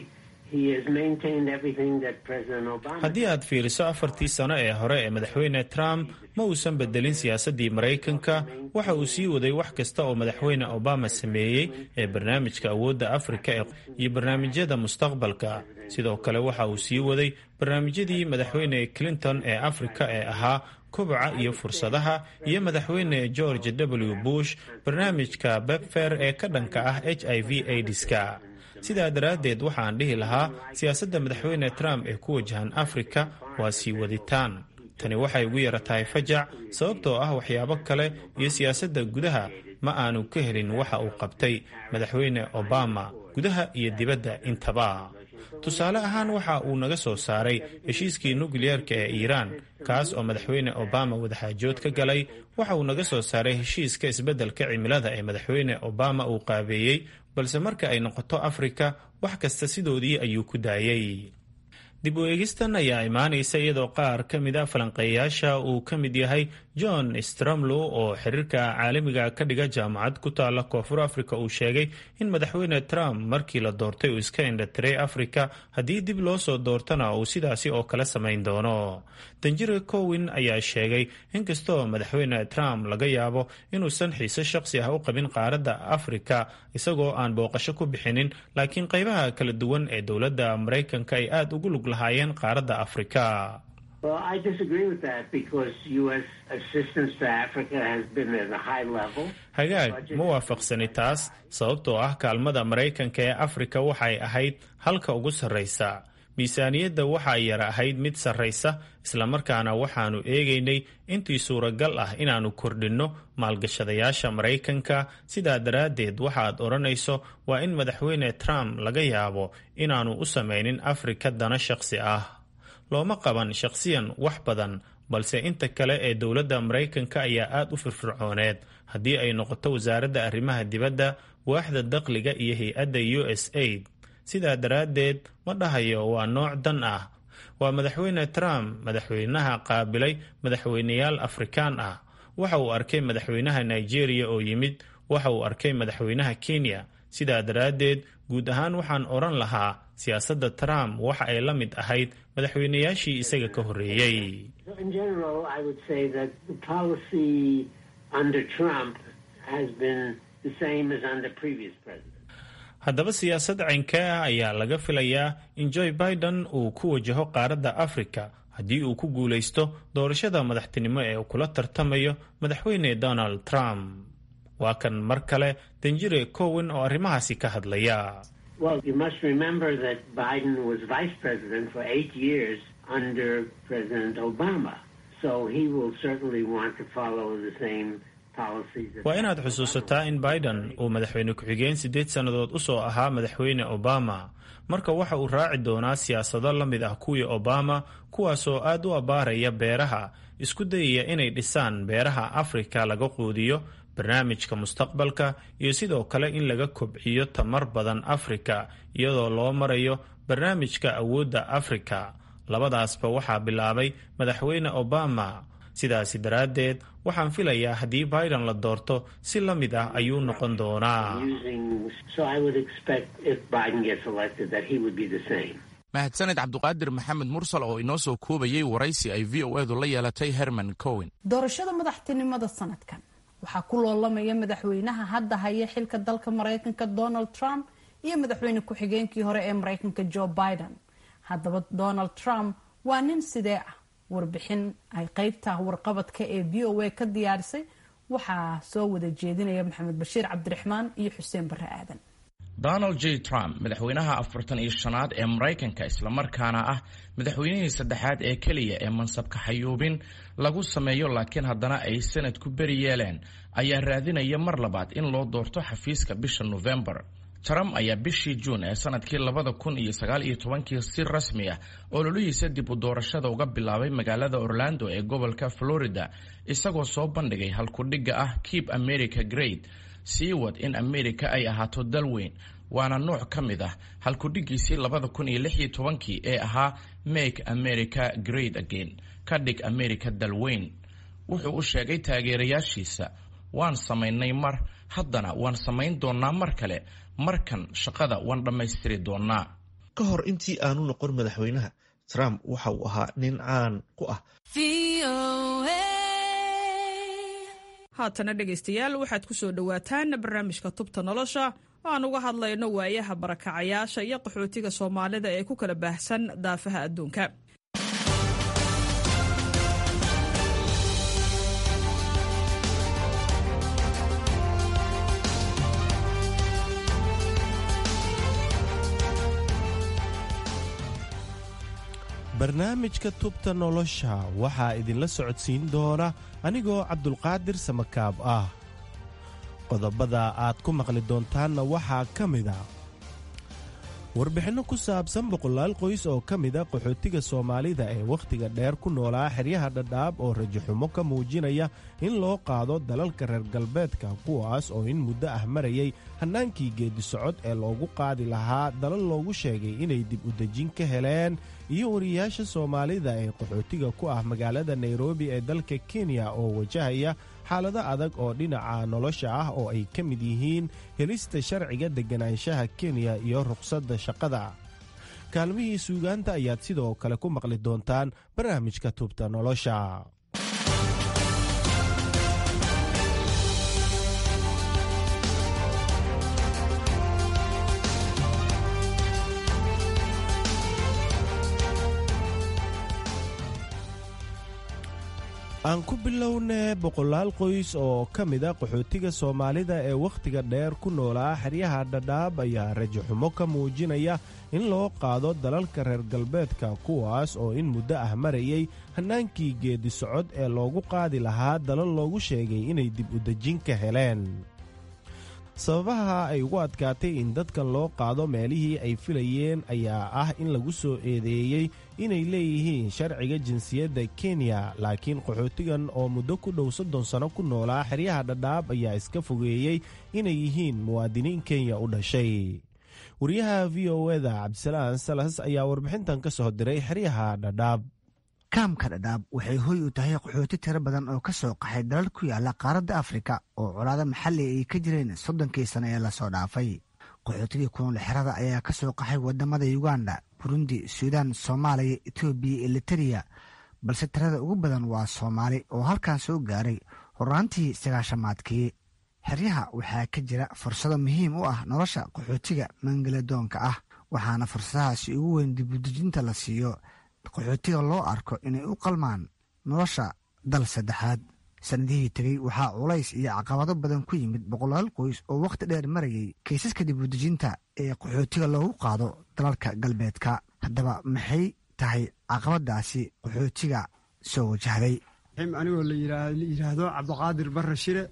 Speaker 14: haddii aad fiiriso afartii sano ee hore ee madaxweyne trump ma uusan bedelin siyaasaddii maraykanka waxa uu sii waday wax kasta oo madaxweyne obama sameeyey ee barnaamijka awoodda afrika iyo barnaamijyada mustaqbalka sidoo kale waxa uu sii waday barnaamijyadii madaxweyne clinton ee afrika ee ahaa koboca iyo fursadaha iyo madaxweyne george w bush barnaamijka bebfer ee ka dhanka ah h i v aidiska sidaa daraaddeed waxaan dhihi lahaa siyaasadda madaxweyne trump ee ku wajahan afrika waa sii waditaan tani waxay ugu yara tahay fajac sababtoo ah waxyaabo kale iyo siyaasadda gudaha ma aanu ka helin waxa uu qabtay madaxweyne obama gudaha iyo dibadda intaba tusaale ahaan waxa uu naga soo saaray heshiiskii nukliyeerka ee iiraan kaas oo madaxweyne obama wadaxaajood ka galay waxa uu naga soo saaray heshiiska isbeddelka cimilada ee madaxweyne obama uu qaabeeyey balse marka ay noqoto afrika wax kasta sidoodii ayuu ku daayey dib u eegistan ayaa imaanaysa iyadoo qaar ka mid a falanqeeyayaasha uu ka mid yahay john stromlow oo xiriirka caalamiga ka dhiga jaamacad ku taala koonfur africa uu sheegay in madaxweyne trump markii la doortay uu iska indhatiray afrika haddii dib loo soo doortana uu sidaasi oo kale samayn doono danjire cowin ayaa sheegay inkastoo madaxweyne trump laga yaabo inuusan xiise shaqsi ah u qabin qaaradda afrika isagoo aan booqasho ku bixinin laakiin qaybaha kala duwan ee dowladda maraykanka ay aada ugu lug lahaayeen qaaradda afrika hagaag ma waafaqsani taas sababtoo ah kaalmada maraykanka ee afrika waxay ahayd halka ugu sarraysa miisaaniyadda waxaa yara ahayd mid sarraysa islamarkaana waxaannu eegaynay intii suuragal ah inaannu kordhinno maalgashadayaasha maraykanka sidaa daraaddeed waxaad odhanayso waa in madaxweyne trump laga yaabo inaannu u samaynin afrika dana shaqsi ah looma qaban shaqsiyan wax badan balse inta kale ee dowladda maraykanka ayaa aad u firfircooneed haddii ay noqoto wasaaradda arrimaha dibadda waaxda dakhliga iyo hay-adda u s aid sidaa daraaddeed ma dhahayo waa nooc dan ah waa madaxweyne trump madaxweynaha qaabilay madaxweyneyaal afrikaan ah waxa uu arkay madaxweynaha nigeria oo yimid waxa uu arkay madaxweynaha kenya sidaa daraaddeed guud ahaan waxaan odhan lahaa siyaasadda trump waxa ay la mid ahayd madaxweynayaashii isaga ka horreeyey haddaba siyaasad caynka ah ayaa laga filayaa in joe biden uu ku wajaho qaaradda afrika haddii uu ku guulaysto doorashada madaxtinimo ee uu kula tartamayo madaxweyne donald trump waa kan mar kale danjire cowen oo arrimahaasi ka hadlaya
Speaker 15: Well, you must remember that Biden was vice president for eight years under President Obama. So he will certainly want to follow the same policies. that-
Speaker 14: waa inaad xusuusataa in biden uu madaxweyne ku-xigeen siddeed sannadood u soo ahaa madaxweyne obama marka waxa uu raaci doonaa siyaasado la mid ah kuwii obama kuwaasoo aad u abbaaraya beeraha isku dayaya inay dhisaan beeraha afrika laga quudiyo barnaamijka mustaqbalka iyo sidoo kale in laga kobciyo tamar badan afrika iyadoo loo marayo barnaamijka awoodda afrika labadaasba waxaa bilaabay madaxweyne obama sidaasi daraaddeed waxaan filayaa haddii biden la doorto si la mid ah ayuu noqon doonaa
Speaker 15: Using, so I would expect if Biden gets elected that he would be the same.
Speaker 2: mahadsaned cabduqaadir maxamed mursal oo inoo soo koobayay waraysi ay v o edu la yeelatay herman cowen
Speaker 1: doorashada madaxtinimada sanadkan waxaa ku loolamaya madaxweynaha hadda haya xilka dalka maraykanka donald trump iyo madaxweyne ku-xigeenkii hore ee maraykanka joe biden haddaba donald trump waa nin sidee ah warbixin ay qeybta warqabadka ee v o a ka diyaarisay waxaa soo wada jeedinaya maxamed bashiir cabdiraxmaan iyo xuseen barre aadan
Speaker 2: donald j trump madaxweynaha afartan iyo shanaad ee maraykanka islamarkaana ah madaxweynihii saddexaad ee keliya ee mansabka xayuubin lagu sameeyo laakiin haddana ay sanadku beri yeeleen ayaa raadinaya mar labaad in loo doorto xafiiska bisha nofembar trump ayaa bishii juun ee sanadkii labada kun iyo sagaal iyo tobankii si rasmi ah ololihiisa dib u doorashada uga bilaabay magaalada orlando ee gobolka florida isagoo soo bandhigay halkudhigga ah keep america great sii wad in amerika ay ahaato dal weyn waana nooc ka mid ah halkudhigiisii labada kun iyo lix iyo tobankii ee ahaa make america great again ka dhig america dal weyn wuxuu u sheegay taageerayaashiisa waan samaynay mar haddana waan samayn doonnaa mar kale markan shaqada waan dhammaystiri doonnaa
Speaker 10: ka hor intii aanu noqon madaxweynaha trump waxa uu ahaa nin caan ku ah
Speaker 16: haatana dhegaystayaal waxaad ku soo dhowaataan barnaamijka tubta nolosha oo aan uga hadlayno waayaha barakacayaasha iyo qaxootiga soomaalida ee ku kala baahsan daafaha adduunka
Speaker 17: barnaamijka tubta nolosha waxaa idinla socodsiin doona anigoo cabdulqaadir samakaab ah qodobada aad ku maqli doontaanna waxaa ka mida warbixinno ku saabsan boqolaal qoys oo ka mida qaxootiga soomaalida ee wakhtiga dheer ku noolaa xeryaha dhadhaab oo rajaxumo ka muujinaya in loo qaado dalalka reer galbeedka kuwaas oo in muddo ah marayay hannaankii geeddi-socod ee loogu qaadi lahaa dalal loogu sheegay inay dib u dejin ka heleen iyo wariyaasha soomaalida ee qaxootiga ku ah magaalada nairobi ee dalka kenya oo wajahaya xaalado adag oo dhinaca nolosha ah oo ay ka mid yihiin helista sharciga degganaanshaha kenya iyo ruqsadda shaqada kaalmihii suugaanta ayaad sidoo kale ku maqli doontaan barnaamijka tubta nolosha aan ku bilownee boqolaal qoys oo ka mida qaxootiga soomaalida ee wakhtiga dheer ku noolaa xeryaha dhadhaab ayaa rajaxumo ka muujinaya in loo qaado dalalka reer galbeedka kuwaas oo in muddo ah marayay hannaankii geeddi socod ee loogu qaadi lahaa dalal loogu sheegay inay dib u dejin ka heleen sababaha ay ugu adkaatay in dadkan loo qaado meelihii ay filayeen ayaa ah in lagu soo eedeeyey inay leeyihiin sharciga jinsiyadda kenya laakiin qaxootigan oo muddo ku dhow soddon sano ku noolaa xeryaha dhadhaab ayaa iska fogeeyey inay yihiin muwaadiniin kenya u dhashay wariyaha v o eda cabdisalaan salas ayaa warbixintan ka soo diray xeryaha dhadhaab
Speaker 18: kaamka dhadhaab waxay hoy u tahay qaxooti tiro badan oo ka soo qaxay dalal ku yaala qaaradda afrika oo colaado maxalli ay ka jireen soddonkii sano ee lasoo dhaafay qaxootigii kunool xerada ayaa ka soo qaxay wadamada uganda burundi suudaan soomaaliya etoobiya eliteria balse tirada ugu badan waa soomaali oo halkan soo gaaray horaantii sagaashamaadkii xeryaha waxaa ka jira fursado muhiim u ah nolosha qaxootiga mangaladoonka ah waxaana fursadahaasi ugu weyn dibudejinta la siiyo qaxootiga loo arko inay u qalmaan nolosha dal saddexaad sannadihii tegey waxaa culays iyo caqabado badan ku yimid boqolaal qoys oo wakhti dheer marayay kaysaska dibudejinta ee qaxootiga loogu qaado dalalka galbeedka haddaba maxay tahay caqabadaasi qaxootiga soo wajahday
Speaker 19: anigoo la yidhaahdo cabdiqaadir barre shire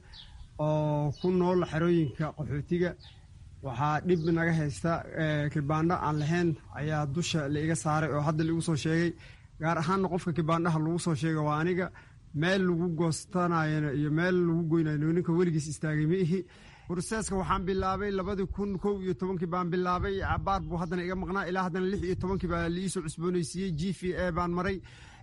Speaker 19: oo ku nool xerooyinka qaxootiga waxaa dhib naga haysta kibaandho aan lahayn ayaa dusha laiga saaray oo hadda laigu soo sheegay gaar ahaanna qofka kibaandhaha lagu soo sheega waa aniga meel lagu goostanayona iyo meel lagu goynayo ninka weligiis istaagay ma ihi burseeska waxaan bilaabay labadii kun kow iyo tobankii baan bilaabay cabaar buu haddana iga maqnaa ilaa haddana lix iyo tobankii baa liisoo cusboonaysiiyey g v a baan maray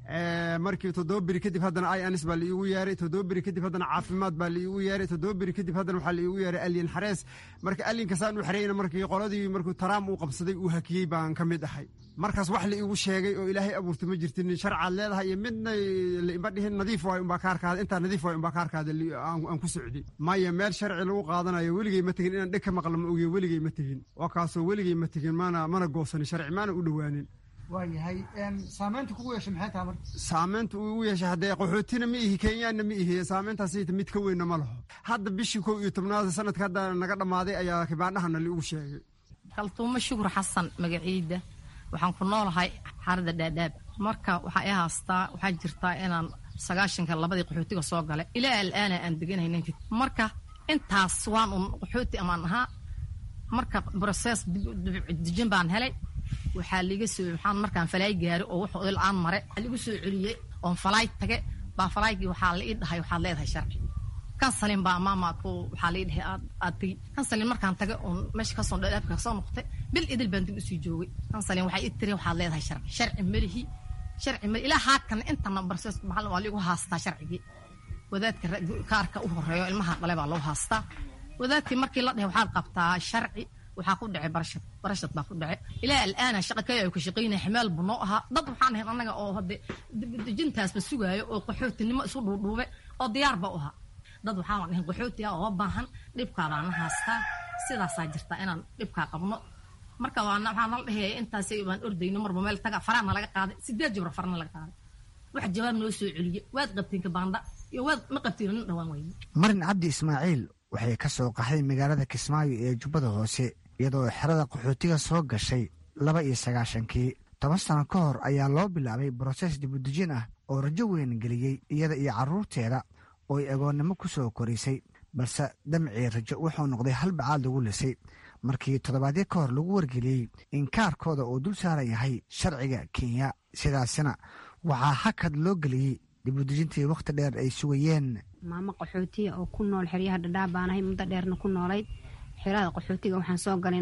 Speaker 19: markii toddoba beri kadib haddana ins baa laiigu yeeray toddoba beri kadib haddana caafimaad baa laiigu yeeray toddoba beri kadib haddana waxaa laiigu yeeray alyan xarees marka alyankasaan u xereyna markii qoladii markuu taraam uu qabsaday uu hakiyey baan ka mid ahay markaas wax laiigu sheegay oo ilaahay abuurta ma jirtin sharcaad leedahay iyo midna laima dhihin nadiif waay umbaa kaarkaada intaa nadiif waay umbaa kaarkaada aan ku socday maya meel sharci lagu qaadanayo weligey ma tegin inaan dheg ka maqla ma ogiyo weligey ma tegin waa kaasoo weligey ma tegin mana mana goosanin sharci maana u dhowaanin
Speaker 20: waayahay saamaynta kugu yeeshay maxay tahay marka
Speaker 19: saamaynta ugu yeeshay haddee qaxootina ma ihi kenyaanna ma ihi saamayntaas mid ka weynna ma laho hadda bishii kow iyo tobnaad sanadka hadda naga dhammaaday ayaa kibaandhahana liigu sheegay
Speaker 21: kaltuumo shukur xasan magaciida waxaan ku noolahay xarada dhaadhaab marka waxaa i haastaa waxaa jirtaa inaan sagaashanka labadii qaxootiga soo galay ilaa alaana aan deganahay ninka marka intaas waan un qaxooti amaan ahaa marka broses dejin baan helay waxaa liiga soo waxaan markaan falaay gaari oo wax il-aan mare liigu soo celiyey oon falaay tage baa falaaygii waxaa la ii dhahay waxaad leedahay sharci kansalin baa maama ku waxaa la ii dhahay aad aad tegi kansalin markaan tage oon meesha kasoo dhadhaabka kasoo noqotay bil idil baan dib usii joogay kansalin waxay ii tiri waxaad leedahay sharci sharci melihi sharci meli ilaa haatan intana barses maxal waa liigu haastaa sharcigii wadaadka kaarka u horeeyo ilmaha dhale baa lagu haastaa wadaadkii markii la dhahay waxaad qabtaa sharci waxaa ku dhacay barashad barashad baa ku dhacay ilaa alaana shaqa kale ay ku shaqaynaya ximeel buu noo ahaa dad waxaan ahayn annaga oo hadde dejintaasba sugaayo oo qaxootinimo isu dhuudhuube oo diyaar ba u ahaa dad waxaan ahayn qaxooti ah oo baahan dhibkaabaan na haastaa sidaasaa jirta inaan dhibkaa qabno marka waxaa nala dhehaya intaas baan ordayno marba meel taga faraana laga qaaday sideed jibro farana laga qaaday wax jawaab noo soo celiye waad qabteen kabaanda iyo waad ma qabtiin nin dhawaan weyne
Speaker 18: marin cabdi ismaaciil waxay ka soo qaxday magaalada kismaayo ee jubbada hoose iyadoo xerada qaxootiga soo gashay laba iyo sagaashankii toban sano ka hor ayaa loo bilaabay broses dibudejin ah oo rajo weyn geliyey iyada iyo carruurteeda oo ay agoonnimo ku soo korisay balse damcii rajo wuxuu noqday hal bacaad lagu lisay markii toddobaadyo ka hor lagu wargeliyey in kaarkooda uu dul saaran yahay sharciga kenya sidaasina waxaa hakad loo geliyey dibudejintii wakhti dheer ay sugayeen
Speaker 5: maamo qaxootiya oo ku nool xeryaha dhadhaab baan ahay muddo dheerna ku noolayd xerada qaxootiga waxaan soo galay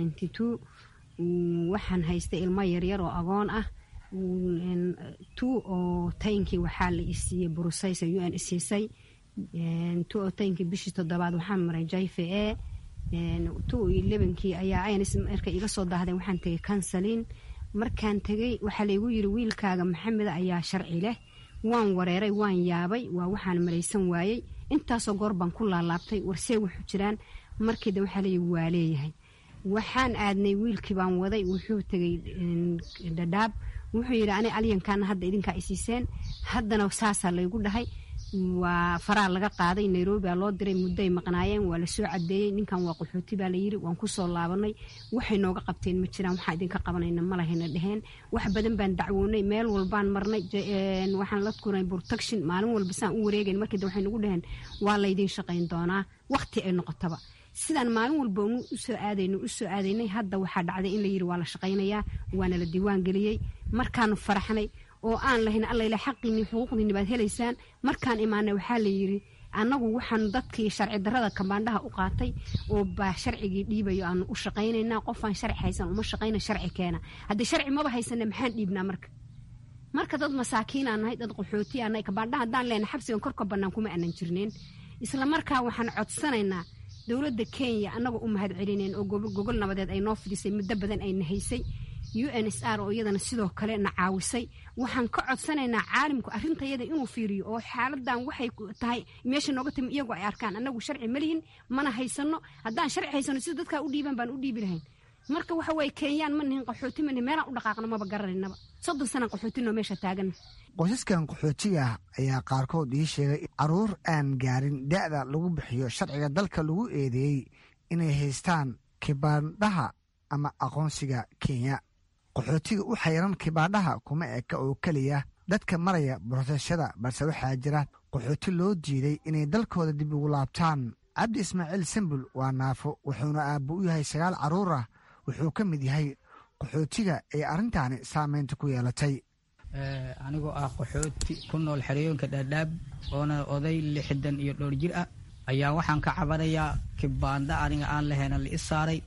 Speaker 5: waxaan haystay ilmo yaryar oo agoon ah tu oo taynkii waxaa la isiiyey burusaysa u n isiisay tu oo taynkii bishii toddobaad waxaan maray jayfe e tu iyo lebankii ayaa ayns marka iga soo daahdeen waxaan tegay kansalin markaan tegey waxaa laygu yiri wiilkaaga maxameda ayaa sharci leh waan wareeray waan yaabay waa waxaan maraysan waayey intaasoo goor baan ku laalaabtay warsee wuxuu jiraan markiida waxaa leeyahy waa leeyahay waxaan aadnay wiilkii baan waday wuxuu tegay dhadhaab wuxuu yidhi ani alyankaana hadda idinkaa isiiseen haddana saasaa laygu dhahay waa faraa laga qaaday nairobi baa loo diray muddoay maqnaayeen waa lasoo cadeeyey ninkan waa qaxooti baa layiri waan kusoo laabanay waxay nooga qabteen ma jiraan waxaa idinka qabanayna malahayna dheheen wax badan baan dacwoonay meel walbaan marnay waxaan la kuray protection maalin walba saan u wareegayn markii waxay nagu dheheen waa laydin shaqayn doonaa waqti ay noqotaba sidaan maalin walba usoo aadayno usoo aadaynay hadda waxaa dhacday in layiri waa la shaqaynayaa waana la diiwaan geliyey markaanu faraxnay oo aan lahayn allayla xaqiinii xuquuqdiini baad helaysaan markaan imaanay waxaa layidhi annagu waxaan dadkii sharci darrada kambaandhaha u qaatay oo baa sharcigii dhiibayo aanu u shaqaynaynaa qofaan sharci haysan uma shaqayna sharci keena haddii sharci maba haysana maxaan dhiibnaa marka marka dad masaakiinaa nahay dad qaxooti aa nahay kambaandhaha haddaan leenahay xabsigan korka bannaan kuma aanan jirneen isla markaa waxaan codsanaynaa dowladda kenya annagoo u mahad celineen oo gogol nabadeed ay noo fidhisay muddo badan ayna haysay u n s r oo iyadana sidoo kale na caawisay waxaan ka codsanaynaa caalimku arrintayada inuu fiiriyo oo xaaladan waxay tahay meesha nooga timi iyagu ay arkaan annagu sharci ma lihin mana haysano haddaan sharci haysano sida dadkaa u dhiiban baan u dhiibi lahayn marka waxa weye kenyaan ma nihin qaxooti ma nihin meelaan u dhaqaaqno maba garanaynaba soddon sanaan qaxootinoo meesha taagan
Speaker 18: qoysaskan qaxootiga ah ayaa qaarkood ii sheegay caruur aan gaarin da'da lagu bixiyo sharciga dalka lagu eedeeyey inay haystaan kibaandhaha ama aqoonsiga kenya qaxootiga u xayran kibaandhaha kuma eka oo keliya dadka maraya boroseshada balse waxaa jira qaxooti loo diiday inay dalkooda dib ugu laabtaan cabdi ismaaciil sambul waa naafo wuxuuna aabbo u yahay sagaal carruur ah wuxuu ka mid yahay qaxootiga ee arrintaani saameynta ku yeelatay
Speaker 22: anigoo ah qaxooti ku nool xerooyinka dhaadhaab oona oday lixdan iyo dhowr jir ah ayaa waxaan ka cabanayaa kibaanda aniga aan lahayna la i saaray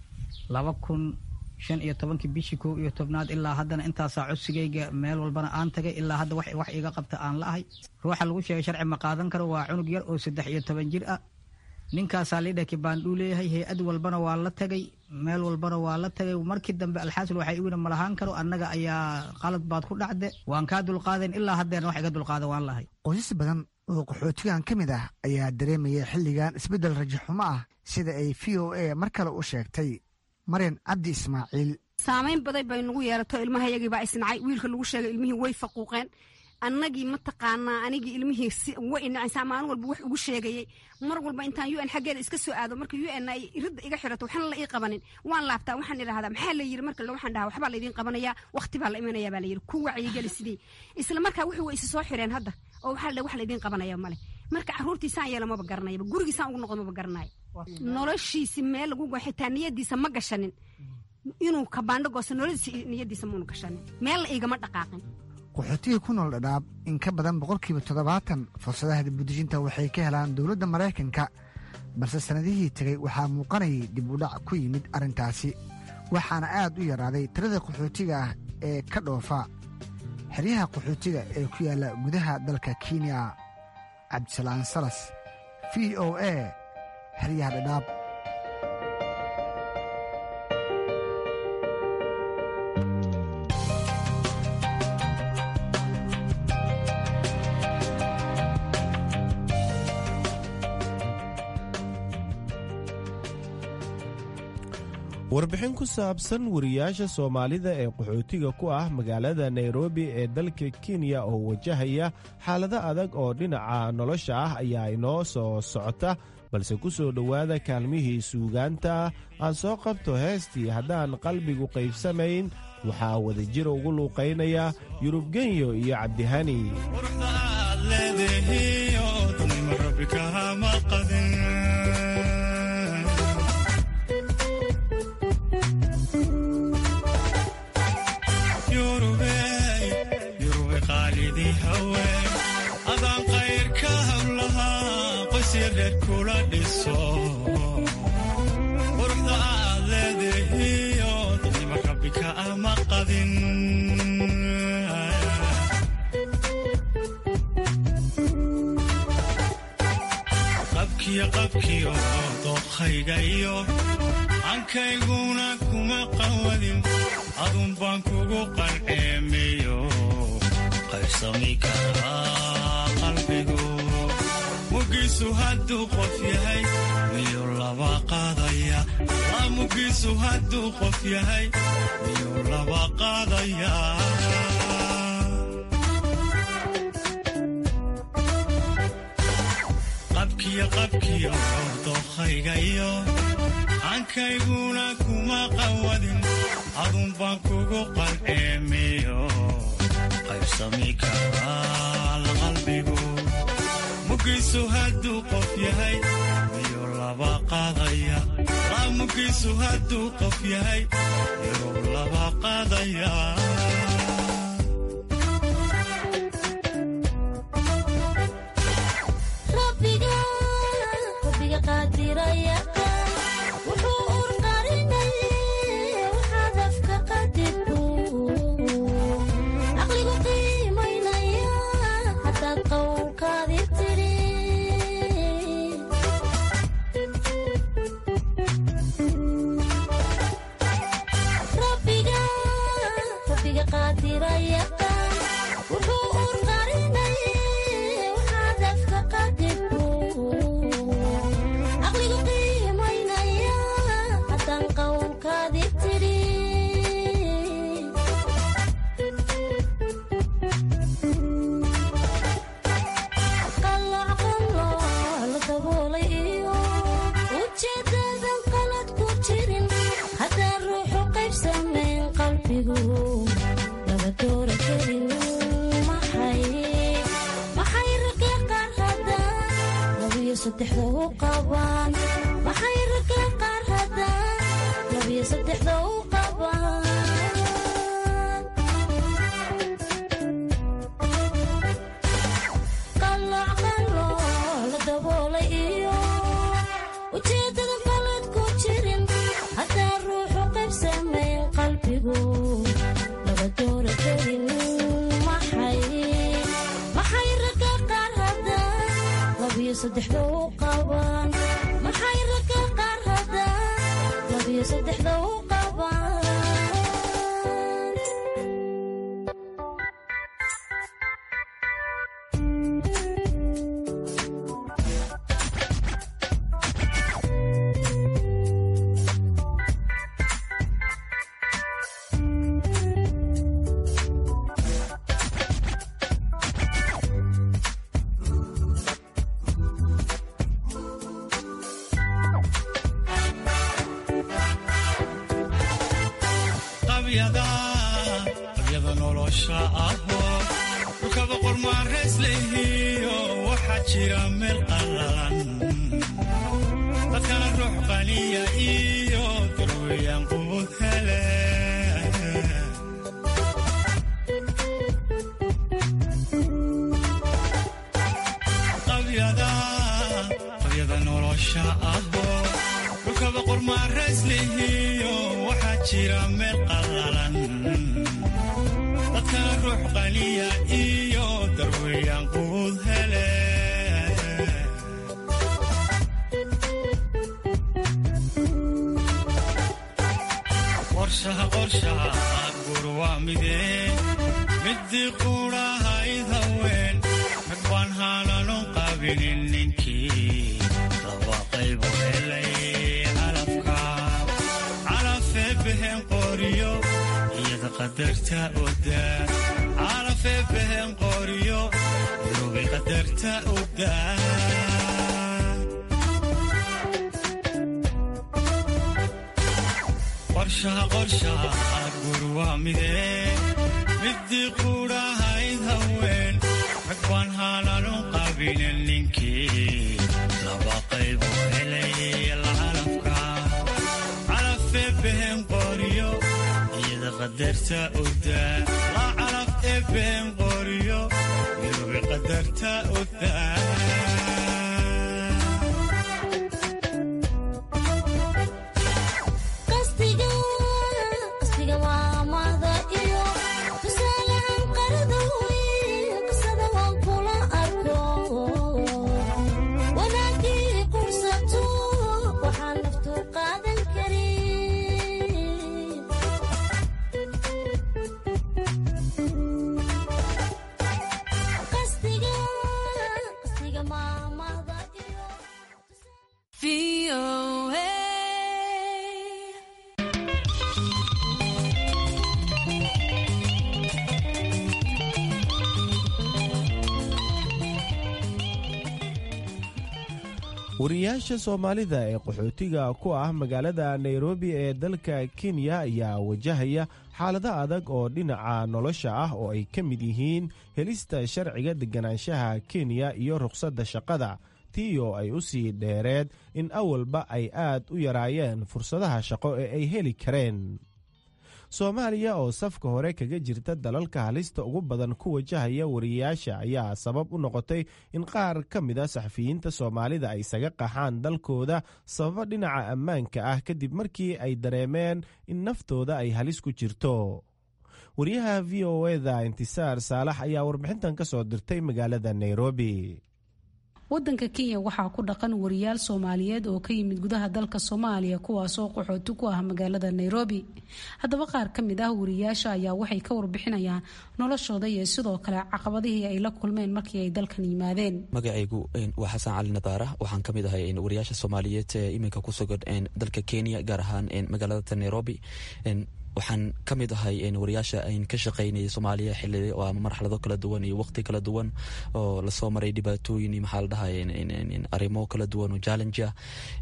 Speaker 22: laba kun shan iyo tobankii bishii kow iyo tobnaad ilaa haddana intaasaa codsigayga meel walbana aan tagay ilaa hadda wax iga qabta aan la ahay ruuxa lagu sheegay sharci ma qaadan karo waa cunug yar oo saddex iyo toban jir ah ninkaasaa liidha kibaandhuu leeyahay hay-ad walbana waa la tagay meel walbana waa la tagay markii dambe alxaasil waxay igu ma lahaan karo annaga ayaa qalad baad ku dhacde waan kaa dulqaadayn ilaa haddeena wax iga dulqaada waan lahay
Speaker 18: qoysas badan oo qaxootigan ka mid ah ayaa dareemaya xilligan isbeddel rajaxumo ah sida ay v o a mar kale u sheegtay maryan cabdi ismaaciil
Speaker 5: saamayn baday bay nagu yeelato ilmahayagii baa isnacay wiilka lagu sheegay ilmihii way faquuqeen annagii mataqaanaa anigii ilmihii way inacaysaa maalin walba wax ugu sheegayay mar walba intaan u n xaggeeda iska soo aado marka u n ay ridda iga xirato waxna la ii qabanin waan laabtaa waxaan idhahdaa maxaa la yiri marka waxaan dhahaa waxbaa laydiin qabanayaa waqti baa la imanaya baa la yiri ku wacyigeli sidii isla markaa wixii way isi soo xireen hadda oo waxaa la wax laydiin qabanaya male marka carruurtiisaan yeela maba garanayaba gurigiisaan ugu noqdo maba garanayo noloshiisi meel lagu xitaa niyadiisa ma gashanin inuu kabaandho goosto nolodiisa niyadiisa maunu gashanin meel la igama dhaqaaqin
Speaker 18: qaxootiga ku nool dhadhaab in ka badan boqolkiiba toddobaatan fursadaha dibudejinta waxay ka helaan dowladda maraykanka balse sannadihii tegay waxaa muuqanayay dib u dhac ku yimid arrintaasi waxaana aad u yaraaday tirada qaxootiga ah ee ka dhoofa xeryaha qaxootiga ee ku yaalla gudaha dalka kenya cabdisalaan salas v o a xeryaha dhadhaab
Speaker 17: warbixin ku saabsan wariyaasha soomaalida ee qaxootiga ku ah magaalada nairobi ee dalka kenya oo wajahaya xaalado adag oo dhinaca nolosha ah ayaa inoo soo socota balse ku soo dhowaada kaalmihii suugaanta aan soo qabto heestii haddaan qalbigu qaybsamayn waxaa wadajir ugu luuqaynaya yurubgenyo iyo cabdihani
Speaker 6: adaan kayrka hawlahaa qoysyareer kula dhiso quruxda aad leedahiyo dadnima rabbika ama qadin qabkiyo qabkiyo dookhayga iyo ankayguna kuma qawadin adun baan kugu qalceemiyo qaybsami karaa qalbigu mugiisu hadduu qof yahay miyuu laba qaadaya laa mugiisu hadduu qof yahay miyuu laba qaadaya qabkiyo qabkiyo dookhayga iyo ankayguna kuma qawadin adun baan kugu qalceemiyo qaybsami karaa qalbigu mugiisu hadduu qof yahay miyuu laba qaadaya laa mugiisu hadduu qof yahay miyuu laba qaadaya qabyada nolosha ahoo dhulkaba qormaanrays lehiyo waxaa jira meel qallalan dadkana ruux qaniya iyo darweyaan quud hele qabyada nolosha ahoo dhulkaba qormaanrays lehiyo waxaa jira meel qallalan dadkana ruux qaniya iyo darweyaan quud hele qorshaha qorshaha gur waa midee midii quudhahayd haween rag baan haananon qabinin ninkii laba qaybu helay calafka calaf qadarta odaa calafee behen qoriyo iroobay qadarta odaa qorshaha qorshaha gur waa midee midii quudhahayd haween rag baan haalanu qabinen ninkii laba qaybu helay lacalafka calafee behen qoriyo iyada qadarta odaa la calaf ee behen qoriyo irobi qadarta odaa
Speaker 17: wariyaasha soomaalida ee qaxootiga ku ah magaalada nairobi ee dalka kenya ayaa wajahaya xaalado adag oo dhinaca nolosha ah oo ay ka mid yihiin helista sharciga deganaanshaha kenya iyo rukhsadda shaqada tii oo ay u sii dheereed in awalba ay aad u yaraayeen fursadaha shaqo ee ay heli kareen soomaaliya oo safka hore kaga jirta dalalka halista ugu badan ku wajahaya wariyayaasha ayaa sabab u noqotay in qaar ka mid a saxafiyiinta soomaalida ay isaga qaxaan dalkooda sababo dhinaca ammaanka ah kadib markii ay dareemeen in naftooda ay halis ku jirto wariyaha v o eda intisaar saalax ayaa warbixintan ka soo dirtay magaalada nairobi
Speaker 7: wadanka kenya waxaa ku dhaqan wariyaal soomaaliyeed oo ka yimid gudaha dalka soomaaliya kuwaasoo qaxooti ku ah magaalada nairobi haddaba qaar ka mid ah wariyaasha ayaa waxay ka warbixinayaan noloshooda iyo sidoo kale caqabadihii ay la kulmeen markii ay dalkan yimaadeen
Speaker 8: magacaygu waa xasan cali nadaara waxaan ka mid ahay wariyaasha soomaaliyeed ee iminka ku sugan dalka kenya gaar ahaan magaalada nairobi waxaan ka mid ahay wariyaasha ka shaqaynayay soomaaliya xili ama marxalado kala duwan iyo waqti kala duwan oo lasoo maray dhibaatooyin iyo maxaa la dhahay arrimo kala duwan oo challenge ah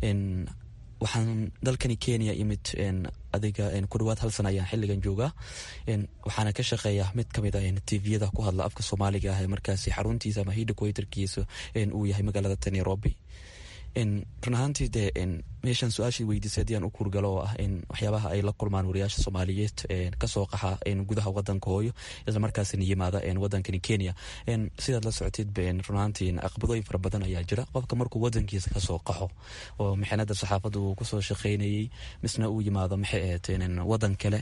Speaker 8: waxaan dalkani kenya imid adiga ku dhawaad hal sana ayaan xiligan joogaa waxaana ka shaqeeya mid kamid ah tviyada ku hadla afka soomaaliga ah markaasi xaruntiisa ama hidhakuwaterkiisa uu yahay magaalada nairobi run ahaantii dee meeshaan su-aashii weydiisay haddii aan u kuurgalo oo ah waxyaabaha ay la kulmaan wariyaasha soomaaliyeed kasoo qaxa gudaha wadanka hooyo isla markaasina yimaada wadankani kenya sidaad la socotid run ahaantii caqabadooyin fara badan ayaa jira qofka markuu wadankiisa kasoo qaxo oo maxanada saxaafadda uu kusoo shaqeynayey misna uu yimaado maxay ahayd wadan kale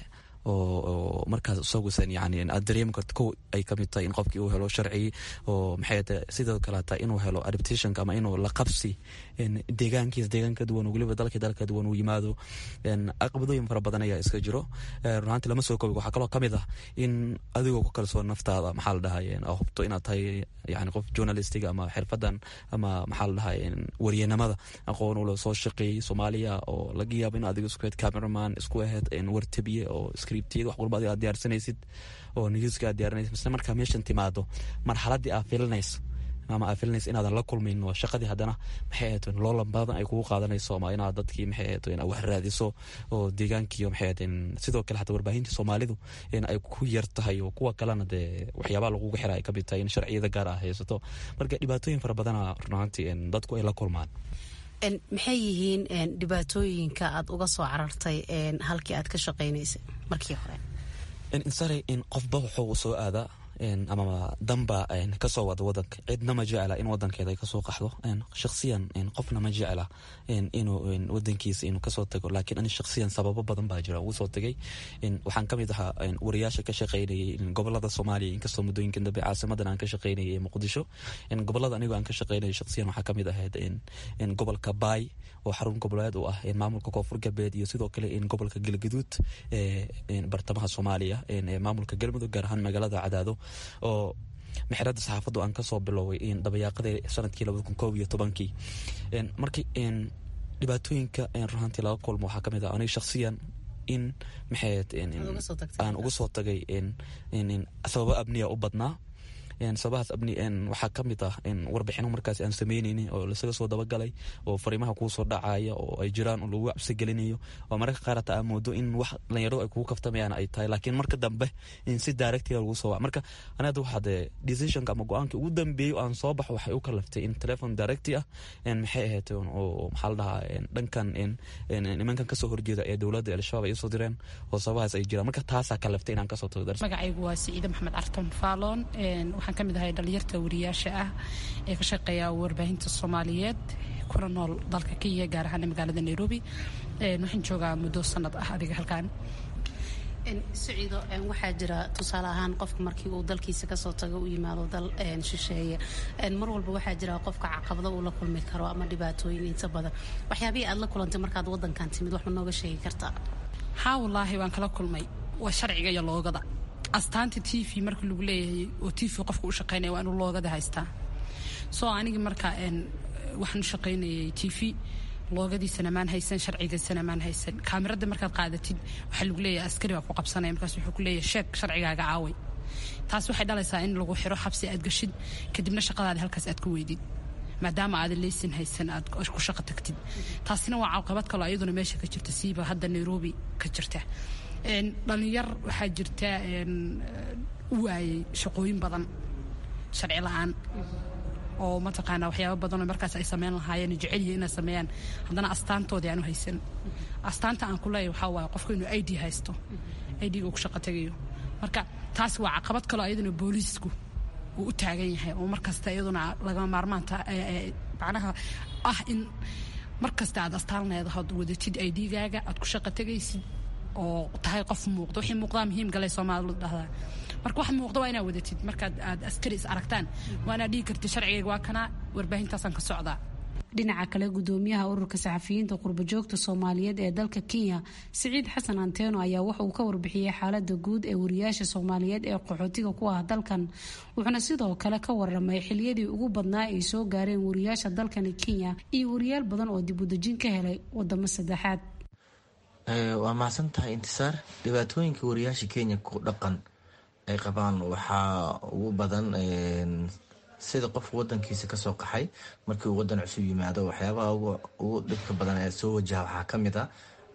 Speaker 8: oo markaas isagusan yani aad dareemi karto kow ay kamid tahay in qofkii uu helo sharci oo maxay tahay sidoo kale taa inuu helo adaptationka ama inuu la qabsi deegaankiisa deegaan ka duwan weliba dalka dal ka duwan uu yimaado caqabadooyin fara badan ayaa iska jiro runaanti lama soo koobi waxaa kaloo kamid ah in adigoo ku kalsoon naftaada maxaa la dhahay hubto inaad tahay yani qof journalistiga ama xirfadan ama maxaa la dhahay waryanimada aqoon ula soo shaqeeyey soomaaliya oo laga yaabo in adiga isku ahed cameraman isku ahed wartabiye oo scriptiyada wax walba adiga aad diyaarsanaysid oo newska aad diyaarinaysid misle markaa meeshan timaado marxaladii aad filinayso ama aad filinayso inaadan la kulmin waa shaqadii haddana maxay ahayd loolan badan ay kugu qaadanayso ama inaad dadkii maxay ahayd inaad wax raadiso oo deegaankiiyo maxay ahayd sidoo kale xataa warbaahinta soomaalidu ay ku yar tahay oo kuwa kalena dee waxyaabaha lagugu xira ay ka mid tahay in sharciyada gaar ah haysato marka dhibaatooyin fara badana runaantii dadku ay la kulmaan
Speaker 7: maxay yihiin dhibaatooyinka aad uga soo carartay halkii aad ka shaqaynaysay markii hore
Speaker 8: insare qofba wuxuu soo aadaa ama danba kasoo wada wadanka cidna ma jecla in wadankeeda ay kasoo qaxdo shaqsiyan qofna ma jecla inuu wadankiisa inuu kasoo tago laakiin ani shaqsiyan sababo badan baa jira ugu soo tagay waxaan kamid ahaa wariyaasha ka shaqeynayay gobolada soomaaliya inkastoo muddooyinkan dambe caasimadan aan ka shaqeynayay muqdisho gobolada anigoo aan ka shaqeynayay shaqsiyan waxaa kamid ahayd gobolka baay oo xarun goboleed u ah maamulka koonfur galbeed iyo sidoo kale gobolka galgaduud bartamaha soomaaliya maamulka galmudug gaar ahaan magaalada cadaado oo mexrada saxaafaddu aan kasoo biloway dabayaaqadii sanadkii labada kun koob iyo tobankii markii dhibaatooyinka runaantii laga kulmo waxaa kamid ah aniga shaksiyan in maxay aan uga soo tagay sababo abniya u badnaa sababahaas abni waxaa ka mid ah warbixino markaas aan sameyneynin oo lasaga soo dabagalay oo fariimaha kuu soo dhacaya oo ay jiraan oo lagu cabsi gelinayo oo mararka qaar hataa aa moodo in wax dhalinyaro ay kugu kaftamayaan ay tahay laakiin marka dambe in si directiga lagu soo marka aniga waxaad decisionka ama go-aanka ugu dambeeyo aan soo baxo waxay u kalaftay in telefon directi ah maxay ahayd oo maxaa la dhahaa dhankan nimankan kasoo horjeeda ee dowladda al-shabaab ay usoo direen oo sababahaas ay jiraan marka taasaa kalaftay inaan kasoo tago
Speaker 7: magacaygu waa siciide maxamed carton faalon waxaan ka mid ahay dhalinyarta wariyaasha ah ee ka shaqeeya warbaahinta soomaaliyeed kuna nool dalka kenya gaar ahaan magaalada nairobi waxaan joogaa muddo sanad ah adiga halkaan
Speaker 9: siciido waxaa jira tusaale ahaan qofka markii uu dalkiisa kasoo tago u yimaado dal shisheeye mar walba waxaa jira qofka caqabado uu la kulmi karo ama dhibaatooyin inta badan waxyaabihii aad la kulantay markaad wadankan timid wax ma nooga sheegi kartaa
Speaker 7: haa wallaahi waan kala kulmay waa sharciga iyo loogada astaanta t v marka lagu leeyahay oo t v qofka u shaqeynaya waa inuu loogada haystaa soo anigi marka waxaan u shaqeynayay t v loogadiisana maan haysan sharcigiisana maan haysan kaamirada markaad qaadatid waxaa lagu leeyahay askari baa ku qabsanaya markaas wuxuu ku leeyahay sheeg sharcigaaga caaway taas waxay dhalaysaa in lagu xiro xabsi aad gashid kadibna shaqadaadi halkaas aad ku weydid maadaama aadan leysin haysan aad ku shaqo tagtid taasina waa caqabad kaloo iyaduna meesha ka jirta siiba hadda nairobi ka jirta dhalinyar waxaa jirta u waayay shaqooyin badan sharci la-aan oo mataqaanaa waxyaaba badanoo markaas ay sameyn lahaayeen jecelyihi inay sameeyaan haddana astaantoodii aanu haysan astaanta aan ku leeyahy waxaa waaye qofku inuu i d haysto i d-ga uu ku shaqo tagayo marka taas waa caqabad kaloo iyaduna booliisku uu u taagan yahay oo markasta iyaduna lagama maarmaanta macnaha ah in markasta aad astaan leedahood wadatid i d-gaaga aad ku shaqo tagaysid oo tahay qof muuqdo wixii muuqdaa muhiim galay soomaalidu dhahdaa marka wax muuqdo waa inaad wadatid markaad aad askari is aragtaan waa inaad dhigi kartid sharcigayga waa kanaa warbaahintaasaan ka socdaa dhinaca kale gudoomiyaha ururka saxafiyiinta qurbajoogta soomaaliyeed ee dalka kenya siciid xasan anteeno ayaa waxa uu ka warbixiyey xaalada guud ee wariyaasha soomaaliyeed ee qaxootiga ku ah dalkan wuxuuna sidoo kale ka waramay xiliyadii ugu badnaa ay soo gaareen wariyaasha dalkani kenya iyo wariyaal badan oo dib udejin ka helay wadamo saddexaad
Speaker 11: waa mahadsan tahay intisaar dhibaatooyinka wariyaasha kenya ku dhaqan ay qabaan waxaa ugu badan sida qofka wadankiisa kasoo qaxay markii uu wadan cusub yimaado waxyaabaha ugu dhibka badan ee soo wajaha waxaa ka mid ah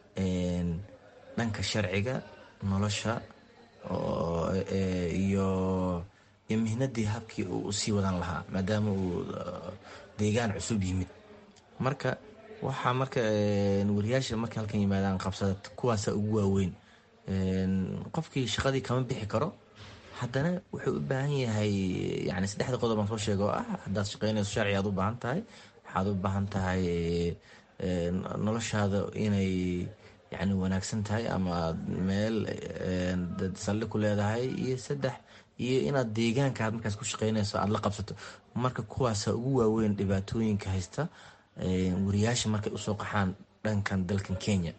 Speaker 11: dhanka sharciga nolosha iyo iyo mihnadii habkii uu usii wadan lahaa maadaama uu deegaan cusub yimid marka waxaa marka wariyaasha markay halkan yimaadaan qabsada kuwaasa ugu waaweyn qofkii shaqadii kama bixi karo haddana wuxuu u baahan yahay yani saddexda qodob aan soo sheega oo ah haddaad shaqeynayso sharci aad u baahan tahay waxaad u baahan tahay noloshaada inay yani wanaagsan tahay ama aad meel saldhig ku leedahay iyo saddex iyo inaad deegaanka aad markaas ku shaqeynayso aada la qabsato marka kuwaasa ugu waaweyn dhibaatooyinka haysta wariyaasha markay usoo qaxaan dhankan dalkan kenya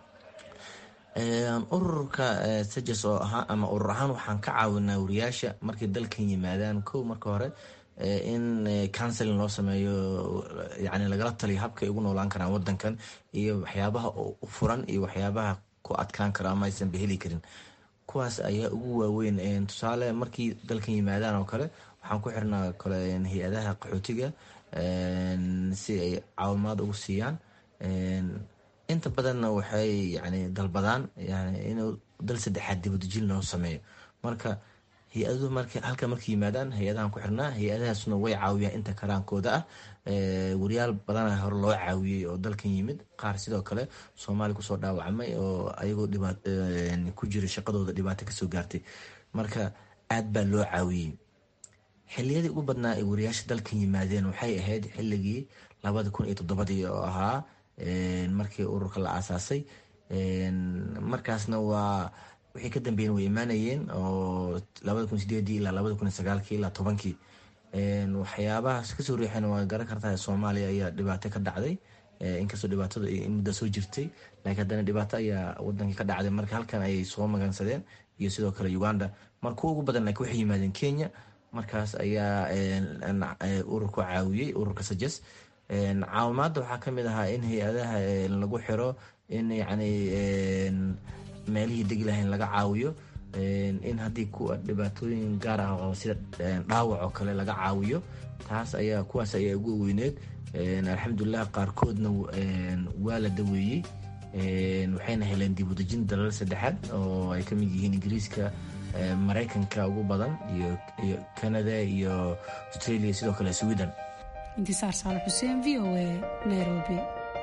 Speaker 11: ururka sajas oo ahaa ama urur ahaan waxaan ka caawinaa wariyaasha markay dalkan yimaadaan kow marka hore in counseling loo sameeyo yani lagala taliyo habkay ugu noolaan karaan wadankan iyo waxyaabaha u furan iyo waxyaabaha ku adkaan karo ama aysan baheli karin kuwaas ayaa ugu waaweyn tusaale markii dalkan yimaadaan oo kale waxaan ku xirnaa kale hay-adaha qaxootiga si ay caawimaad ugu siiyaan inta badanna waxay yani dalbadaan yani inuu dal saddexaad dibadejin loo sameeyo marka hay-aduhu marka halka markay yimaadaan hay-adahan ku xirnaa hay-adahaasna way caawiyaan inta karaankooda ah wariyaal badana hore loo caawiyey oo dalkan yimid qaar sidoo kale soomaaliya kusoo dhaawacmay oo ayagoo ku jira shaqadooda dhibaato kasoo gaartay marka aad baa loo caawiyey xiliyadii ugu badnaa ay wariyaasha dalkan yimaadeen waxay ahayd xilligii labada kun iyo toddobadii oo ahaa markii ururka la aasaasay markaasna waa wixii ka dambeeyeen way imaanayeen oo labada kun sideedii ilaa labada kun sagaalkii ilaa tobankii waxyaabahaas kasoo riixeen waa garan kartaa soomaaliya ayaa dhibaato ka dhacday inkastoo dhibaatada mudda soo jirtay laakiin haddana dhibaato ayaa wadankii ka dhacday marka halkan ayay soo magansadeen iyo sidoo kale uganda marka kuwa ugu badan laakiin waxay yimaadeen kenya markaas ayaa ururku caawiyey ururka sajes caawimaadda waxaa kamid ahaa in hay-adaha lagu xiro in yani meelihii degi lahayn laga caawiyo in haddii kuwa dhibaatooyin gaar ah oo sida dhaawac oo kale laga caawiyo taas ayaa kuwaas ayaa ugu weyneed alxamdulilah qaarkoodna waa la daweeyey waxayna heleen dib udejin dalal saddexaad oo ay ka mid yihiin ingiriiska maraykanka ugu badan iyo canada iyo australia sidoo kale sweden
Speaker 7: intisaar saale xuseen v o a nairobi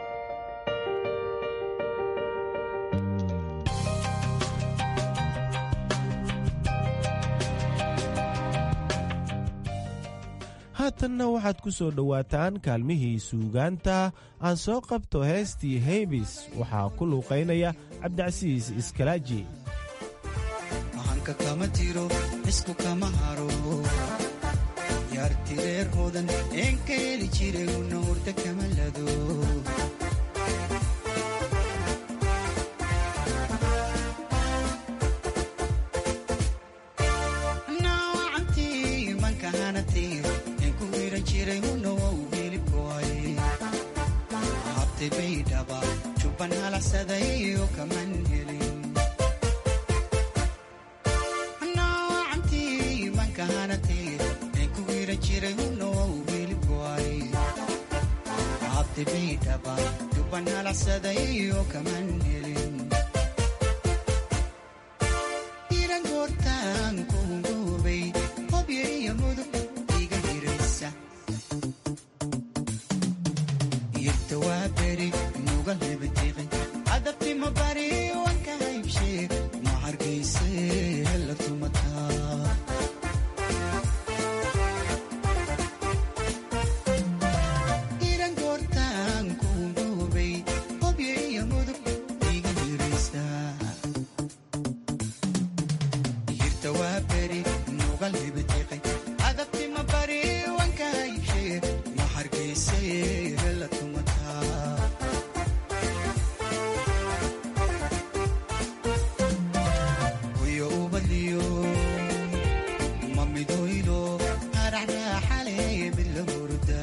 Speaker 17: haatanna waxaad ku soo dhowaataan kaalmihii suugaanta aan soo qabto heestii heybis waxaa ku luuqaynaya cabdicasiis iskalaaji
Speaker 6: ahanka kama tiro isku kama haro yaarti reer hodan een ka heli jiray una hurda kama lado naawacantii manka hanatay een ku wiran jiray una wow hilibkoay habtay baydhaba jubban halacsaday oo kaman helin naawacantii manka hanatay een ku wiran jiray una wow hilibkoay habtay baydhaba jubban halacsaday oo kaman helin iran goortaan kuhungoobay hobyo iyo mudug iga hiraysa irta waa beri nuga lebatiqi adabtima bari wanka haybshe ma hargayse hela tumataa iran goortaan kuhungoobay hobyo iyo mudug iga hiraysa hirta waa beri nuga lebatiqi adabtima bari wanka haybshe ma hargayse hela tumataa hoyo ubadliyo ma midoylo haraxraaxale mid la hurda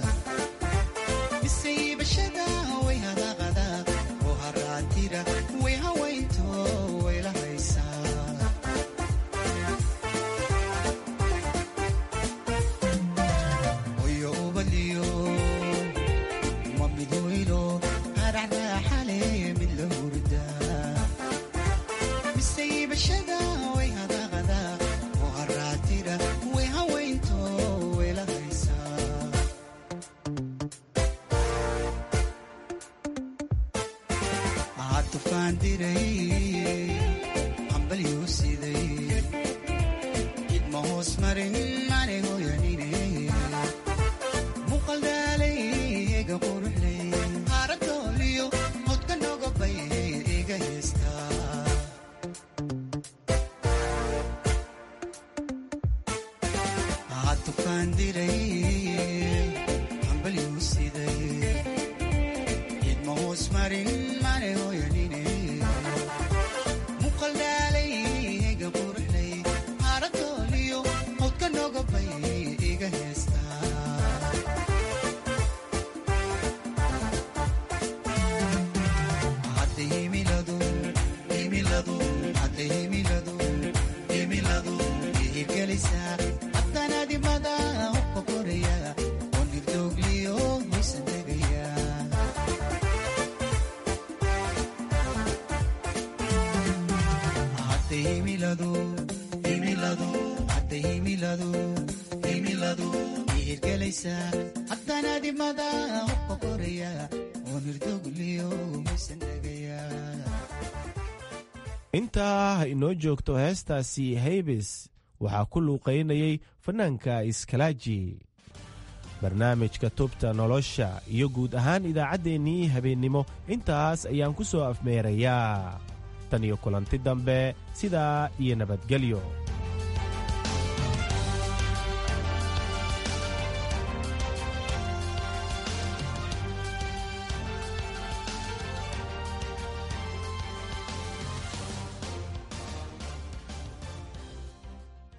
Speaker 6: misaybashada way hadaqada oo haraatira way hawaynto way la haysaa hoyo ubadliyo ma midoylo haraxraaxale mid la hurda misaybashada way hadaqada oo haraatira way hawaynto way la haysaa waxaa tufaan diray hambalyuu siday idma hoos marin mane hoyanine muqaldaalay ega quruxley haaradooliyo hodka nogobay iga heestaa waxaa tufaan diray hambalyuu siday idma hoos marin mane hoyanine muqaldaalay ega quruxley haaradooliyo hodka nogobay iga heestaa hadda himiladu himiladu hadda himiladu himiladu ihirgelaysaa haddanaadimada hubka koraya oo nirdoogliyo hoysan tegaya hadda himiladu himiladu hadda himiladu himiladu ihirgelaysaa haddanaadimada hubka koraya oo nirdoogliyo hoysan tegaya
Speaker 17: intaa ha inoo joogto heestaasi haybis waxaa ku luuqaynayay fanaanka iskalaaji barnaamijka tubta nolosha iyo guud ahaan idaacaddeenii habeennimo intaas ayaan ku soo afmeerayaa tan iyo kulanti dambe sidaa iyo nabadgelyo